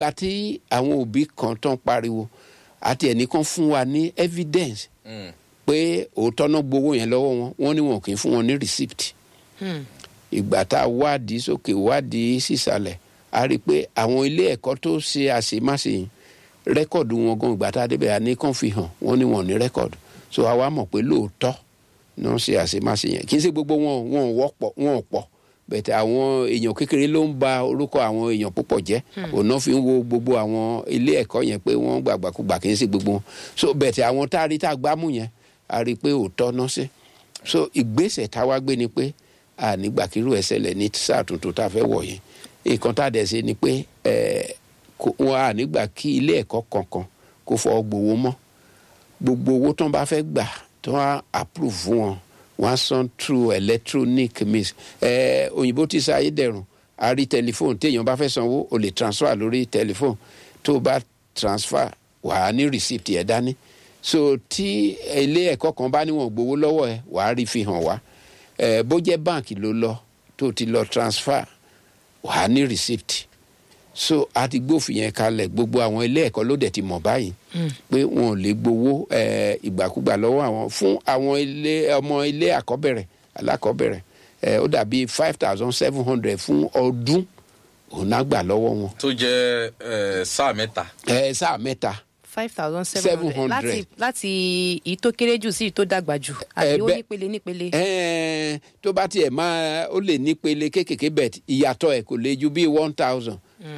gba tí àwọn òbí kan tán pariwo àti ẹnìkan fún wa ní evidence Mm. pé òótọ́ náà gbowó yẹn lọ́wọ́ wọn wọ́n ní wọn kì í fún wọn ní receipt Hmm. ìgbà tá a wádìí sókè wádìí sísàlẹ̀ a rí i pé àwọn ilé ẹ̀kọ́ tó ṣe àṣemáṣe yìí rẹ́kọ̀dù wọn gan ìgbà tá a débẹ̀ àní kàn fi hàn wọ́n ní wọn ò ní rẹ́kọ̀dù so àwa mọ̀ pé lóòótọ́ ni wọ́n ṣe àṣemáṣe yẹn kì í ṣe gbogbo wọn wọn ò wọ́pọ̀ wọn ò pọ̀ bẹ̀tẹ̀ àwọn èèyàn kékeré ló ń ba orúkọ àwọn èèyàn púpọ̀ jẹ́ òun náà fi ń wo gbogbo àwọn ilé ẹ̀kọ́ yẹn pé wọ́n gbàgbàkúgbà kì í ṣe gbogbo wọn so bẹ̀tẹ̀ àwọn tá a rí tá a gbámú yẹn a rí i pé òótọ́ náà ṣe so ìgbésẹ̀ táwa gbé ni pé a nígbà kírú ẹ̀ ṣẹlẹ̀ ní sáà tuntun tá a fẹ́ wọ̀ yẹn nǹkan tá a dẹ̀ ṣe ni pé ẹ̀ kò- wọn a nígbà kí ilé ẹ̀kọ́ kankan kó fọ́ gbowó mọ́ gbogbo owó tó ń bá fẹ́ gbà tó wá approve fún wọn wọn á san through electronic means ẹ òyìnbó ti ṣe ayédẹrùn a rí tẹlifóònù téèyàn bá fẹ́ sanwó o lè transfer lórí tẹlifóònù tó o bá transfer wà á ní receipt ẹ̀ dání so tí ilé ẹ̀kọ́ kan bá níwọ̀n gbowó lọ́wọ́ ẹ wà á rí fi hàn wá ẹ bó jẹ́ báǹkì ló lọ tó o ti lọ transfer wà á ní receipt so a ti gbófin yẹn kalẹ̀ gbogbo àwọn ilé ẹ̀kọ́ ló dẹ̀ ti mọ̀ báyìí pé wọn ò lè gbowó eh, ìgbàkúgbà lọ́wọ́ àwọn fún àwọn ilé ọmọ ilé àkọ́bẹ̀rẹ̀ alákọ̀ọ́bẹ̀rẹ̀ eh, ó dàbí five thousand seven hundred fún ọdún òun náà gbà lọ́wọ́ wọn tó jẹ́ eh, sáà mẹ́ta. eh, sáà mẹ́ta five thousand seven hundred 700. láti láti èyí tó kéré jù sí èyí tó dàgbà jù àbí ó bẹ́ẹ̀- nípele nípele. Eh, tó bá tiẹ̀ máa ó lè nípele kéékèèké bẹ̀ ìyàtọ̀ ẹ̀ kò lè ju bí one thousand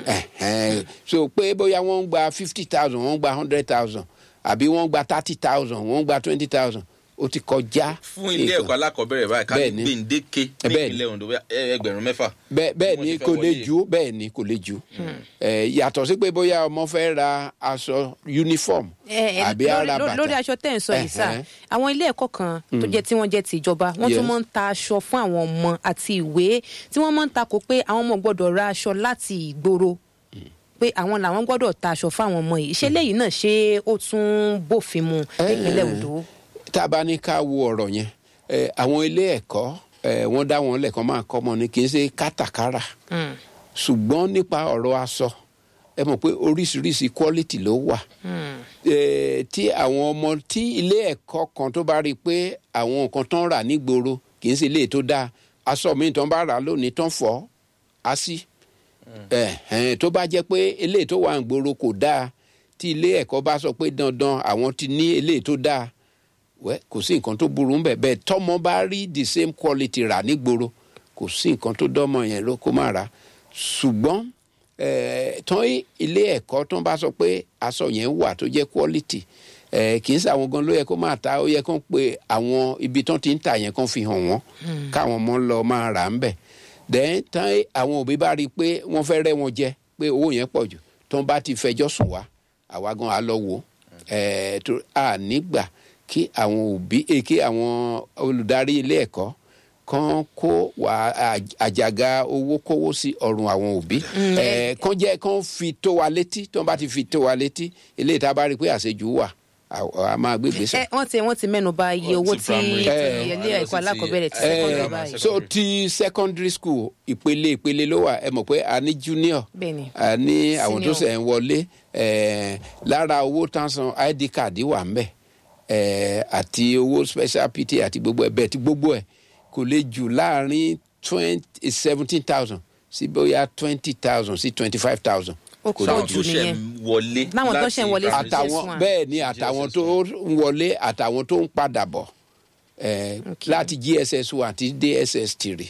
so pé bóyá wọ́n ń gba fifty thousand wọ́n ń gba hundred thousand àbí wọ́n ń gba thirty thousand wọ́n ń gba twenty thousand ó ti kọjá. fún ilé nǹkan. ẹ̀kọ́ alákọ̀ọ́bẹ̀rẹ̀ báyìí ká ní Bẹ́ẹ̀ni. gbèǹdéke ní Bẹ́ẹ̀ni. ìpínlẹ̀ Ondo bóyá, eh, ẹgbẹ̀rún mẹ́fà. bẹ́ẹ̀ bẹ́ẹ̀ Wọ́n ni ti fẹ́ kò lè wọlé. ju bẹ́ẹ̀ ni kò lè ju Eh, yàtọ̀ sí pé bóyá ọmọ fẹ́ ra aṣọ uniform Eh, eh, àbí ara lórí- bàtà lórí aṣọ tẹ́ ẹ̀ ń sọ yìí sá Ẹ̀hẹ́n. àwọn ilé ẹ̀kọ́ kan tó jẹ́ tí wọ́n jẹ́ ti ìjọba wọ́n tún Yes. máa ń ta aṣọ fún àwọn ọmọ àti ìwé tí wọ́n máa ń takò pé àwọn ọmọ gbọ́dọ̀ ra aṣọ láti ìgboro pé àwọn làwọn gbọ́dọ̀ ta aṣọ fún àwọn ọmọ yìí ṣé léyìí náà ṣé ó tún bófin mu nípínlẹ̀ Ondo. tá a bá ní ká wo ọ̀rọ̀ yẹn eh, àwọn ilé ẹ̀kọ́ eh, wọ́n dá wọn lẹ́kọ̀ọ́ máa kọ́ ọmọ ni kì í ṣe kátàkárà Mm. ṣùgbọ́n nípa ọ̀rọ̀ aṣọ ẹ mọ̀ pé oríṣiríṣi quality ló wà Eh, tí àwọn ọmọ tí ilé ẹ̀kọ́ kan tó bá rí i pé àwọn nǹkan tó ń rà nígboro kì í ṣe ilé tó dáa aṣọ mi tó ń bá rà lónìí tó ń fọ́ á sí Ẹ̀hẹ́n, tó bá jẹ́ pé eléyìí tó wà nígboro kò dáa tí ilé ẹ̀kọ́ bá sọ pé dandan àwọn ti ní eléyìí tó dáa wẹ́ kò sí nǹkan tó burú ńbẹ̀ bẹ́ẹ̀ tọ́mọ bá rí the same quality rà nígboro kò sí nǹkan tó dọ́mọ yẹn ló kó má ra ṣùgbọ́n eh, tán ilé ẹ̀kọ́ tó bá sọ pé aṣọ yẹn wà tó jẹ́ quality eh, kì í ṣe àwọn gan ló yẹ kó máa ta ó yẹ kó pe àwọn ibi tán ti ń tà yẹn kó fi hàn wọ́n káwọn ọmọ lọ máa rà ń bẹ̀ then tán àwọn òbí bá rí i pé wọ́n fẹ́ rẹ́ wọn jẹ pé owó yẹn pọ̀ jù tán bá ti fẹjọ́ sùn wá àwa gan á lọ wò ó Eh, tó- a nígbà kí àwọn òbí eh, kí àwọn olùdarí ilé ẹ̀kọ́ kan kó wà á- àjàgà owó kówó sí ọrùn àwọn òbí Eh, kan jẹ́ kan fi tó wa létí tó bá ti fi tó wa létí eléyìí tá a bá rí i pé àṣejù wà a- a máa gbé gbèsè. ẹ wọ́n ti wọ́n ti mẹ́nu bà iye Ó owó ti tí primary. tí Eh, ilé ẹ̀kọ́ ó sì ti- alákọ̀ọ́bẹ̀rẹ̀ ti Eh, sẹ́kọ̀ọ́dọ̀ eh, báyìí. so ti secondary school ìpele ìpele ló wà ẹ mọ̀ pé a ní junior Bẹ́ẹ̀ni. a ní àwọn tó Senior. ṣẹ̀ ń wọlé eh, lára owó tán san id card wà ń bẹ̀ eh, àti owó special pt àti gbogbo ẹ̀ bẹ́ẹ̀ tí gbogbo ẹ̀ kò lè jù láàrin twenty seventeen thousand sí bóyá twenty thousand sí twenty five thousand. Ó kò pọ̀ lè sáwọn jù tó ṣẹ̀ nìyẹn. ń wọlé. Láwọn tó láti ṣẹ̀ ń wọlé sí primary JS1. àtàwọn bẹ́ẹ̀ ni àtàwọn tó ń wọlé àtàwọn tó ń padà bọ̀ eh, láti gss one àti dss three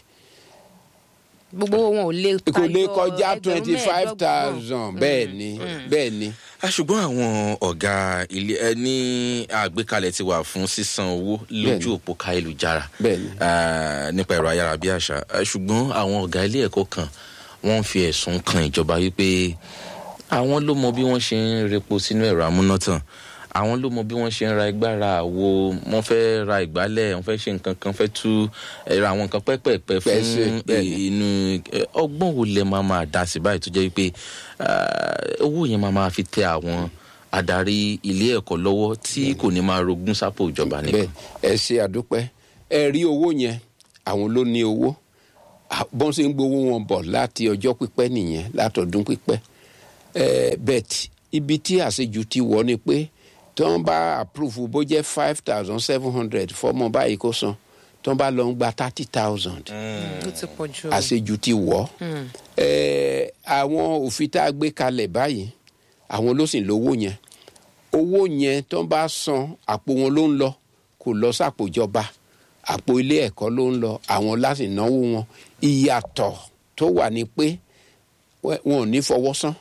gbogbo wọn ò lè kò lè tayọ kọjá ẹgbẹ̀rún twenty five mẹ́ẹ̀ẹ́dọ́gbọ̀n. thousand bẹ́ẹ̀ ni bẹ́ẹ̀ ni. Ah, ṣùgbọ́n àwọn ọ̀gá ilé ẹ ní àgbékalẹ̀ ti wà fún sísan owó lójú Bẹ́ẹ̀ni. òpó káyélujára Bẹ́ẹ̀ni. Ah, nípa ẹ̀rọ ayárabíàṣá Ah, ṣùgbọ́n àwọn ọ̀gá ilé ẹ̀kọ́ kan wọ́n ń fi ẹ̀sùn kan ìjọba wípé àwọn ló mọ bí wọ́n ṣe ń repo sínú ẹ̀rọ amúnátàn àwọn ló mọ bí wọ́n ṣe ń ra igbára àwo wọ́n fẹ́ ra ìgbálẹ̀ wọ́n fẹ́ ṣe nǹkan kan fẹ́ tú ẹ̀rọ àwọn nǹkan pẹ́pẹ́pẹ́ Pẹ́ ṣe, fún bẹ́ẹ̀ni. inú eh, ọgbọ́n wo lẹ máa máa dá sí báyìí tó jẹ́ wípé ah, owó yẹn máa máa fi tẹ àwọn adarí ilé ẹ̀kọ́ lọ́wọ́ tí kò ní máa rogún sápò ìjọba bẹ́ẹ̀ nìkan. ẹ ṣe àdúpẹ́ ẹ rí owó yẹn àwọn ló ní owó À, bọ́n ṣe ń gbowó wọn bọ̀ láti ọjọ́ pípẹ́ nìyẹn látọdún pípẹ́ Eh, bet ibi tí àṣejù ti wọ̀ ni pé tí wọ́n bá approve bó jẹ́ five thousand seven hundred fọmọ báyìí kó san tí wọ́n bá lọ ń gba thirty thousand ó ti pọ̀ jù. àṣejù ti wọ̀ ẹ́ àwọn òfin tá a gbé kalẹ̀ báyìí àwọn ló sì lówó yẹn owó yẹn tó ń bá san àpò wọn ló ń lọ kò lọ sàpò ìjọba àpò ilé ẹ̀kọ́ ló ń lọ àwọn láti náwó wọn ìyàtọ̀ tó wà ní pé wẹ́- wọn ò ní fọwọ́ san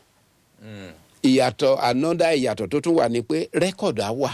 ìyàtọ̀ anọ́dá ìyàtọ̀ tó tún wà ní pé rẹ́kọ̀dù á wà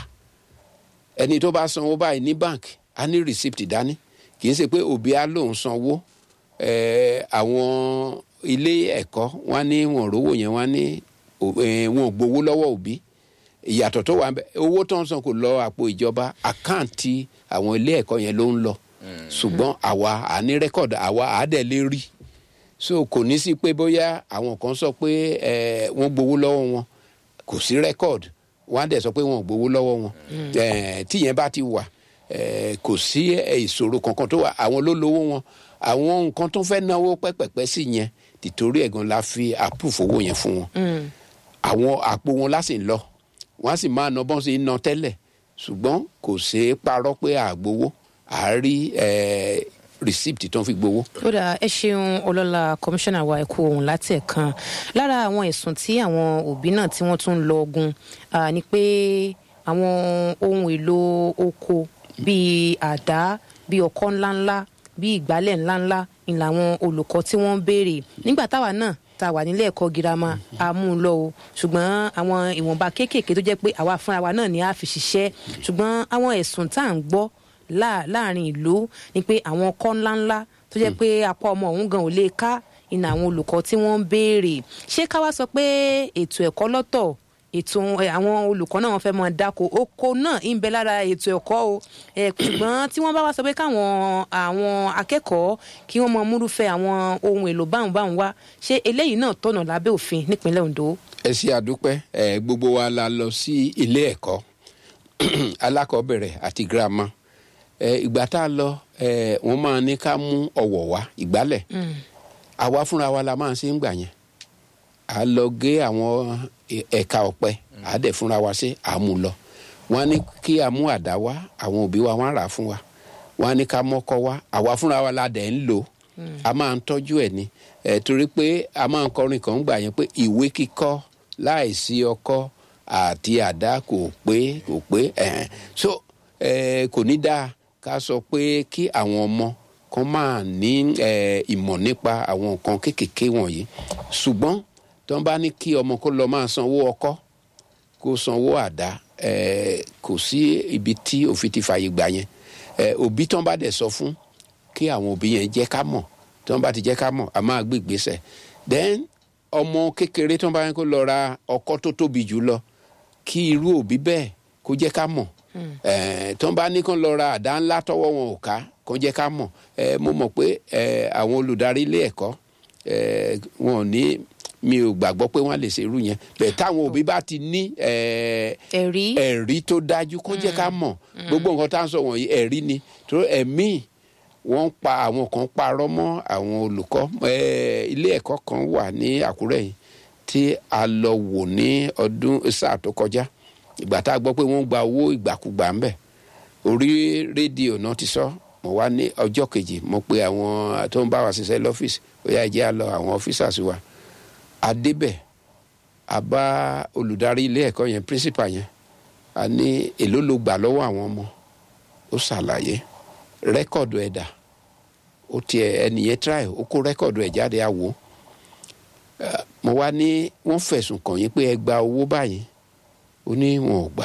ẹni tó bá sanwó báyìí ní bank á ní receipt dání kì í ṣe pé òbí á lòun sanwó eh, àwọn ilé ẹ̀kọ́ wọn ní wọn ò rówó yẹn wọn ní ò- eh, wọn ò gbowó lọ́wọ́ òbí ìyàtọ̀ tó wà ń bẹ owó tó ń san kò lọ àpò ìjọba àkáǹtì àwọn ilé ẹ̀kọ́ yẹn ló ń lọ ṣùgbọ́n àwa à ní rẹ́kọ̀dù àwa à dẹ̀ lè rí so kò ní sí pé bóyá àwọn kan sọ pé eh, wọ́n gbowó lọ́wọ́ wọn kò sí rẹ́kọ̀dù wọ́n á dẹ̀ sọ pé wọ́n ò gbowó lọ́wọ́ wọn Eh, tíyẹn bá ti wà eh, kò sí eh, ìṣòro kankan tó wà àwọn ló lówó wọn àwọn nǹkan tó fẹ́ náwó pẹ́pẹ́pẹ́ sí yẹn tìtorí ẹ̀gan la fi àpùfù owó yẹn fún wọn àwọn àpò wọn lásì ń lọ wọn á sì máa ná bọ́n sí ná tẹ́lẹ̀ ṣùgbọ́n kò ṣeé parọ́ pé àgbowó àárí eh, receipt tó ń fi gbowó. ó dà ẹ ṣeun ọlọ́lá kọmíṣánná wa ẹ̀kú ohun láti ẹ̀kan lára àwọn ẹ̀sùn tí àwọn òbí náà tí wọ́n tún ń lọ ogun ah, ni pé àwọn ohun èlò oko bíi àdá bíi ọkọ́ ńláńlá bíi ìgbálẹ̀ ńláńlá ni làwọn olùkọ́ tí wọ́n ń béèrè nígbà táwa náà tá a wà nílé ẹ̀kọ́ girama a mú un lọ o ṣùgbọ́n àwọn ìwọ̀nba kéékèèké tó jẹ́ pé àwa fúnra wa náà ni a fi ṣiṣẹ́ ṣùgbọ́n àwọn ẹ̀sùn tá à ń gbọ́ láà- láàrin ìlú ni pé àwọn ọkọ́ ńláńlá tó jẹ́ pé apá ọmọ òun gan ò lè ká iná àwọn olùkọ́ tí wọ́n ń béèrè ṣé ká wá sọ pé ètò ẹ̀kọ́ lọ́tọ̀ ètò ẹ, àwọn olùkọ́ náà wọ́n fẹ́ máa dáko oko náà ń bẹ lára ètò ẹ̀kọ́ o ẹ, ṣùgbọ́n tí wọ́n bá wá sọ pé káwọn àwọn akẹ́kọ̀ọ́ kí wọ́n mọ múrúfẹ́ àwọn ohun èlò báwọn báwọn wá ṣé eléyìí náà tọ̀nà lábẹ́ òfin nípínlẹ̀ Ondo. ẹ ṣe àdúpẹ́ ẹ gbogbo wa la lọ sí ilé ẹ̀kọ́ alákọ̀ọ́bẹ̀rẹ̀ àti girama ẹ ìgbà tá a lọ ẹ wọ́n máa ní ká mú ọ̀wọ̀ wá ìgbálẹ̀ àwa fúnra wa la máa ń ṣe ń gbà yẹn à lọ gé àwọn ẹ- ẹ̀ka ọ̀pẹ à dẹ̀ fúnra wa ṣe à mú lọ wọ́n á ní kí a mú àdá wá àwọn òbí wa wọ́n á rà á fún wa wọ́n á ní ká mọ́kọ́ wá àwa fúnra wa la dẹ̀ ń lò a máa ń tọ́jú ẹ̀ ni ẹ̀ torí pé a máa ń kọrin kan gbà yẹn pé ìwé kíkọ́ láìsí ọkọ́ àti àdá kò pé kò pé ẹ̀hẹ̀n so ẹ̀ kò ní dáa ká sọ pé kí àwọn ọmọ kan máa ní ẹ̀ ìmọ̀ nípa àwọn nǹkan kéékèèké wọ̀nyí ṣùgbọ́n tí wọ́n bá ní kí ọmọ kó lọ máa sanwó ọkọ́ kó sanwó àdá ẹ kò sí ibi tí òfin ti fààyè gbà yẹn ẹ òbí tán bá dẹ̀ sọ fún kí àwọn òbí yẹn jẹ́ ká mọ̀ tí wọ́n bá ti jẹ́ ká mọ̀ a máa gbé ìgbésẹ̀ then ọmọ kékeré tí wọ́n bá yẹn kó lọ ra ọkọ́ tó tóbi jù lọ kí irú òbí bẹ́ẹ̀ kó jẹ́ ká mọ̀ ẹ tí wọ́n bá ní kó lọ ra àdá ńlá tọ́wọ́ wọn ò ká kó jẹ́ ká mọ̀ ẹ mo mọ̀ pé ẹ àwọn olùdarí ilé ẹ̀kọ́ ẹ wọn ò ní mi ò gbàgbọ́ pé wọ́n lè ṣe irú yẹn bẹ́ẹ̀ táwọn òbí bá ti ní ẹ ẹ̀rí ẹ̀rí tó dájú kó jẹ́ ká mọ̀ gbogbo nǹkan tá à ń sọ wọ̀nyí ẹ̀rí ni tó ẹ̀mí wọ́n ń pa àwọn kan parọ́ mọ́ àwọn olùkọ́ Eh, ilé ẹ̀kọ́ kan wà ní Àkúrẹ́ yìí tí a lọ wò ní ọdún sáà tó kọjá ìgbà tá a gbọ́ pé wọ́n ń gba owó ìgbàkúgbà ń bẹ̀ orí rédíò náà ti sọ mo wá ní ọjọ́ kejì mo pe àwọn tó ń bá wa ṣiṣẹ́ lọ́fíìsì ó yá jẹ́ a lọ àwọn ọ́fíìsàsì wa a débẹ̀ a bá olùdarí ilé ẹ̀kọ́ yẹn principal yẹn a ní èló ló gbà lọ́wọ́ àwọn ọmọ ó ṣàlàyé rẹ́kọ̀dù ẹ̀dà ó tiẹ̀ ẹnìyẹn try ó kó rẹ́kọ̀dù ẹ̀ jáde àwò mo wá ní wọ́n fẹ̀sùn kàn yín pé ẹ gba owó báyìí ó ní wọn ò gbà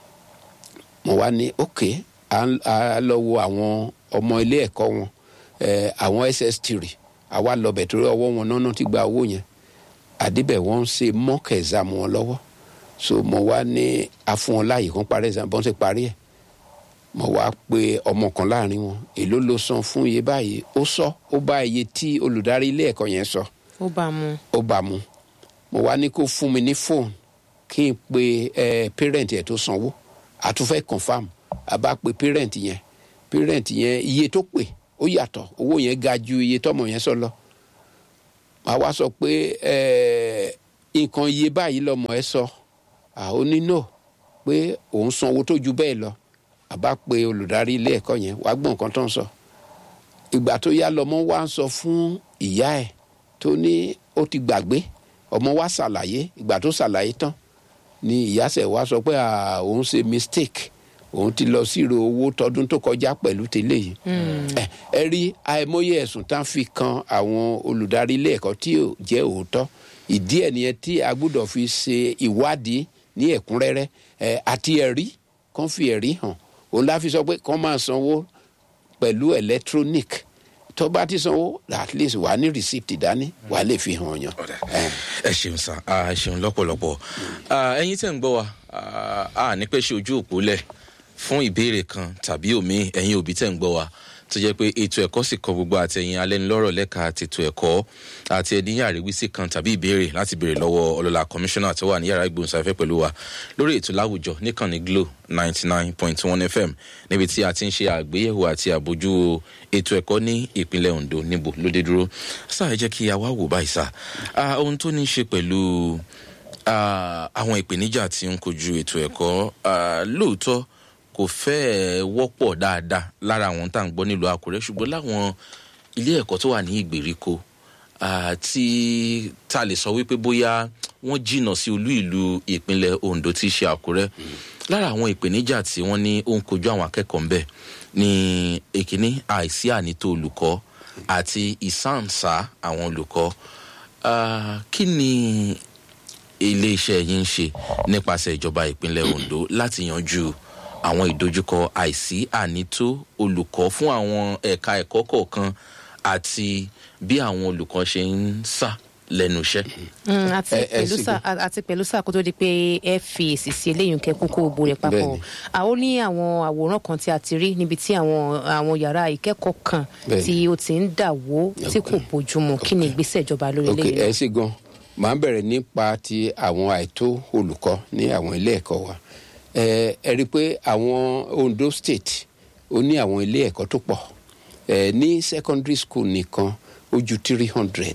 mo wá ní ok à ń- à lọ wo àwọn ọmọ ilé ẹ̀kọ́ wọn eh, àwọn ss3 àwa lọ bẹ̀ torí ọwọ́ wọn náà ti gba owó yẹn àdébẹ̀ wọ́n ń ṣe mock exam wọn lọ́wọ́ so mo wá ní afún wọn láàyè kan parí exam bọ́n ṣe parí ẹ̀ mo wá pe ọmọ kan láàrin wọn èló ló san fún iye báyìí ó sọ ó bá iye tí olùdarí ilé ẹ̀kọ́ yẹn sọ ó bá a mú ó bá mu mo wá ní kó fún mi ní fóònù kí n pe ẹ parent yẹn tó sanwó àtúnfẹ́ confam a bá pe parent yẹn parent yẹn iye tó pè ó yàtọ̀ owó yẹn ga ju iye tọ́mọ yẹn sọ lọ màá wá sọ pé ẹ nǹkan iye báyìí lọmọ ẹ sọ àwọn onínà pé òun sanwó tó ju bẹ́ẹ̀ lọ àbá pe olùdarí ilé ẹ̀kọ́ yẹn wàá gbọ́ nǹkan tó ń sọ ìgbà tó yá lọmọ wa ń sọ fún ìyá ẹ̀ tó ní ó ti gbàgbé ọmọ wa ṣàlàyé ìgbà tó ṣàlàyé tán ni ìyá sẹ̀ wá sọ pé "Ah, òun ṣe mistake òun ti lọ sírò owó tọdún tó kọjá pẹ̀lú tẹ́lẹ̀ yìí ẹ ẹ rí àìmọye ẹ̀sùn tá a fi kan àwọn olùdarí ilé ẹ̀kọ́ tí ò jẹ́ òótọ́ ìdí ẹ̀ nìyẹn tí a gbọ́dọ̀ fi ṣe ìwádìí ní ẹ̀kúnrẹ́rẹ́ ẹ àti ẹ̀rí kàn fi ẹ̀rí hàn òun la fi sọ pé kàn máa sanwó pẹ̀lú electronic tó bá ti sanwó at least wà á ní receipt dání wà á lè fi hàn yàn. Ọ̀dà. ẹ ṣeun sá ẹ ṣeun lọ́pọ̀lọpọ̀ Ah, ẹ̀yin tẹ̀ ń gbọ́ wa ah, a ní pẹ́ ṣe ojú òpó lẹ̀ fún ìbéèrè kan tàbí òmíì ẹ̀yin òbí tẹ̀ ń gbọ́ wa tó jẹ́ pé ètò ẹ̀kọ́ sì kọ gbogbo àtẹ̀yìn alẹ́nulọ́rọ̀ lẹ́ka àtètò ẹ̀kọ́ àti ẹ̀dínyà àríwísí kan tàbí ìbéèrè láti béèrè lọ́wọ́ ọlọ́lá kọmíṣánná tó wà ní yàrá ìgbóhùnsáfẹ́ pẹ̀lú wa lórí ètò láwùjọ níkànnì glo ninety nine point one fm níbi tí a ti ń ṣe àgbéyẹ̀wò àti àbójú ètò ẹ̀kọ́ ní ìpínlẹ̀ ondo níbo lóde dúró sáà ẹ jẹ́ kí a wá wò báyìí sá Ah, ohun tó ní í ṣe pẹ̀lú ah, àwọn ìpèníjà tí ń kojú ètò ẹ̀kọ́ ah, lóòótọ́ kò fẹ́ẹ̀ wọ́pọ̀ dáadáa lára àwọn tá à ń gbọ́ nílùú àkúrẹ́ ṣùgbọ́n láwọn ilé ẹ̀kọ́ tó wà ní ìgbèríko ah, tí tá a lè sọ wípé bóyá wọ́n jìnnà sí olú ìlú ìpínlẹ̀ ondo tí í ṣe àkúrẹ́ lára àwọn ìpèníjà tí wọ́n ní ó ń kojú àwọn akẹ́kọ̀ọ́ ńbẹ̀ ní èkíní àìsí ànító olùkọ́ àti ìsáǹsá àwọn olùkọ́ Ah, kí ni iléeṣẹ́ yín ń ṣe nípasẹ̀ ìjọba ìpínlẹ̀ ondo láti yanjú àwọn ìdojúkọ àìsí ànító olùkọ́ fún àwọn ẹ̀ka ẹ̀kọ́ kọ̀ọ̀kan àti bí àwọn olùkọ́ ṣe ń sà lẹ́nu iṣẹ́. Mm, àti Ẹ- ẹ pẹ̀lú sì sà àti pẹ̀lú sà kó tó di pé ẹ fi èsì sí eléyìí kẹ́ kókó ògbó rẹ̀ papọ̀ Bẹ́ẹ̀ni. àwọn ní àwọn àwòrán kan tí a ti rí níbi tí àwọn àwọn yàrá ìkẹ́kọ̀ọ́ kan Bẹ́ẹ̀ni. tí ó ti ń dà wó tí kò bójúmu kí ni ìgbésẹ̀ ìjọba lórí ok eléyìí ẹ ṣe gan màá bẹ̀rẹ̀ nípa ti àwọn àìtó olùkọ́ ní àwọn ilé ẹ̀kọ́ wa ẹ ẹ rí i pé àwọn ondo state ó ní àwọn ilé ẹ̀kọ́ tó pọ̀ ẹ ní secondary school nìkan ó ju three hundred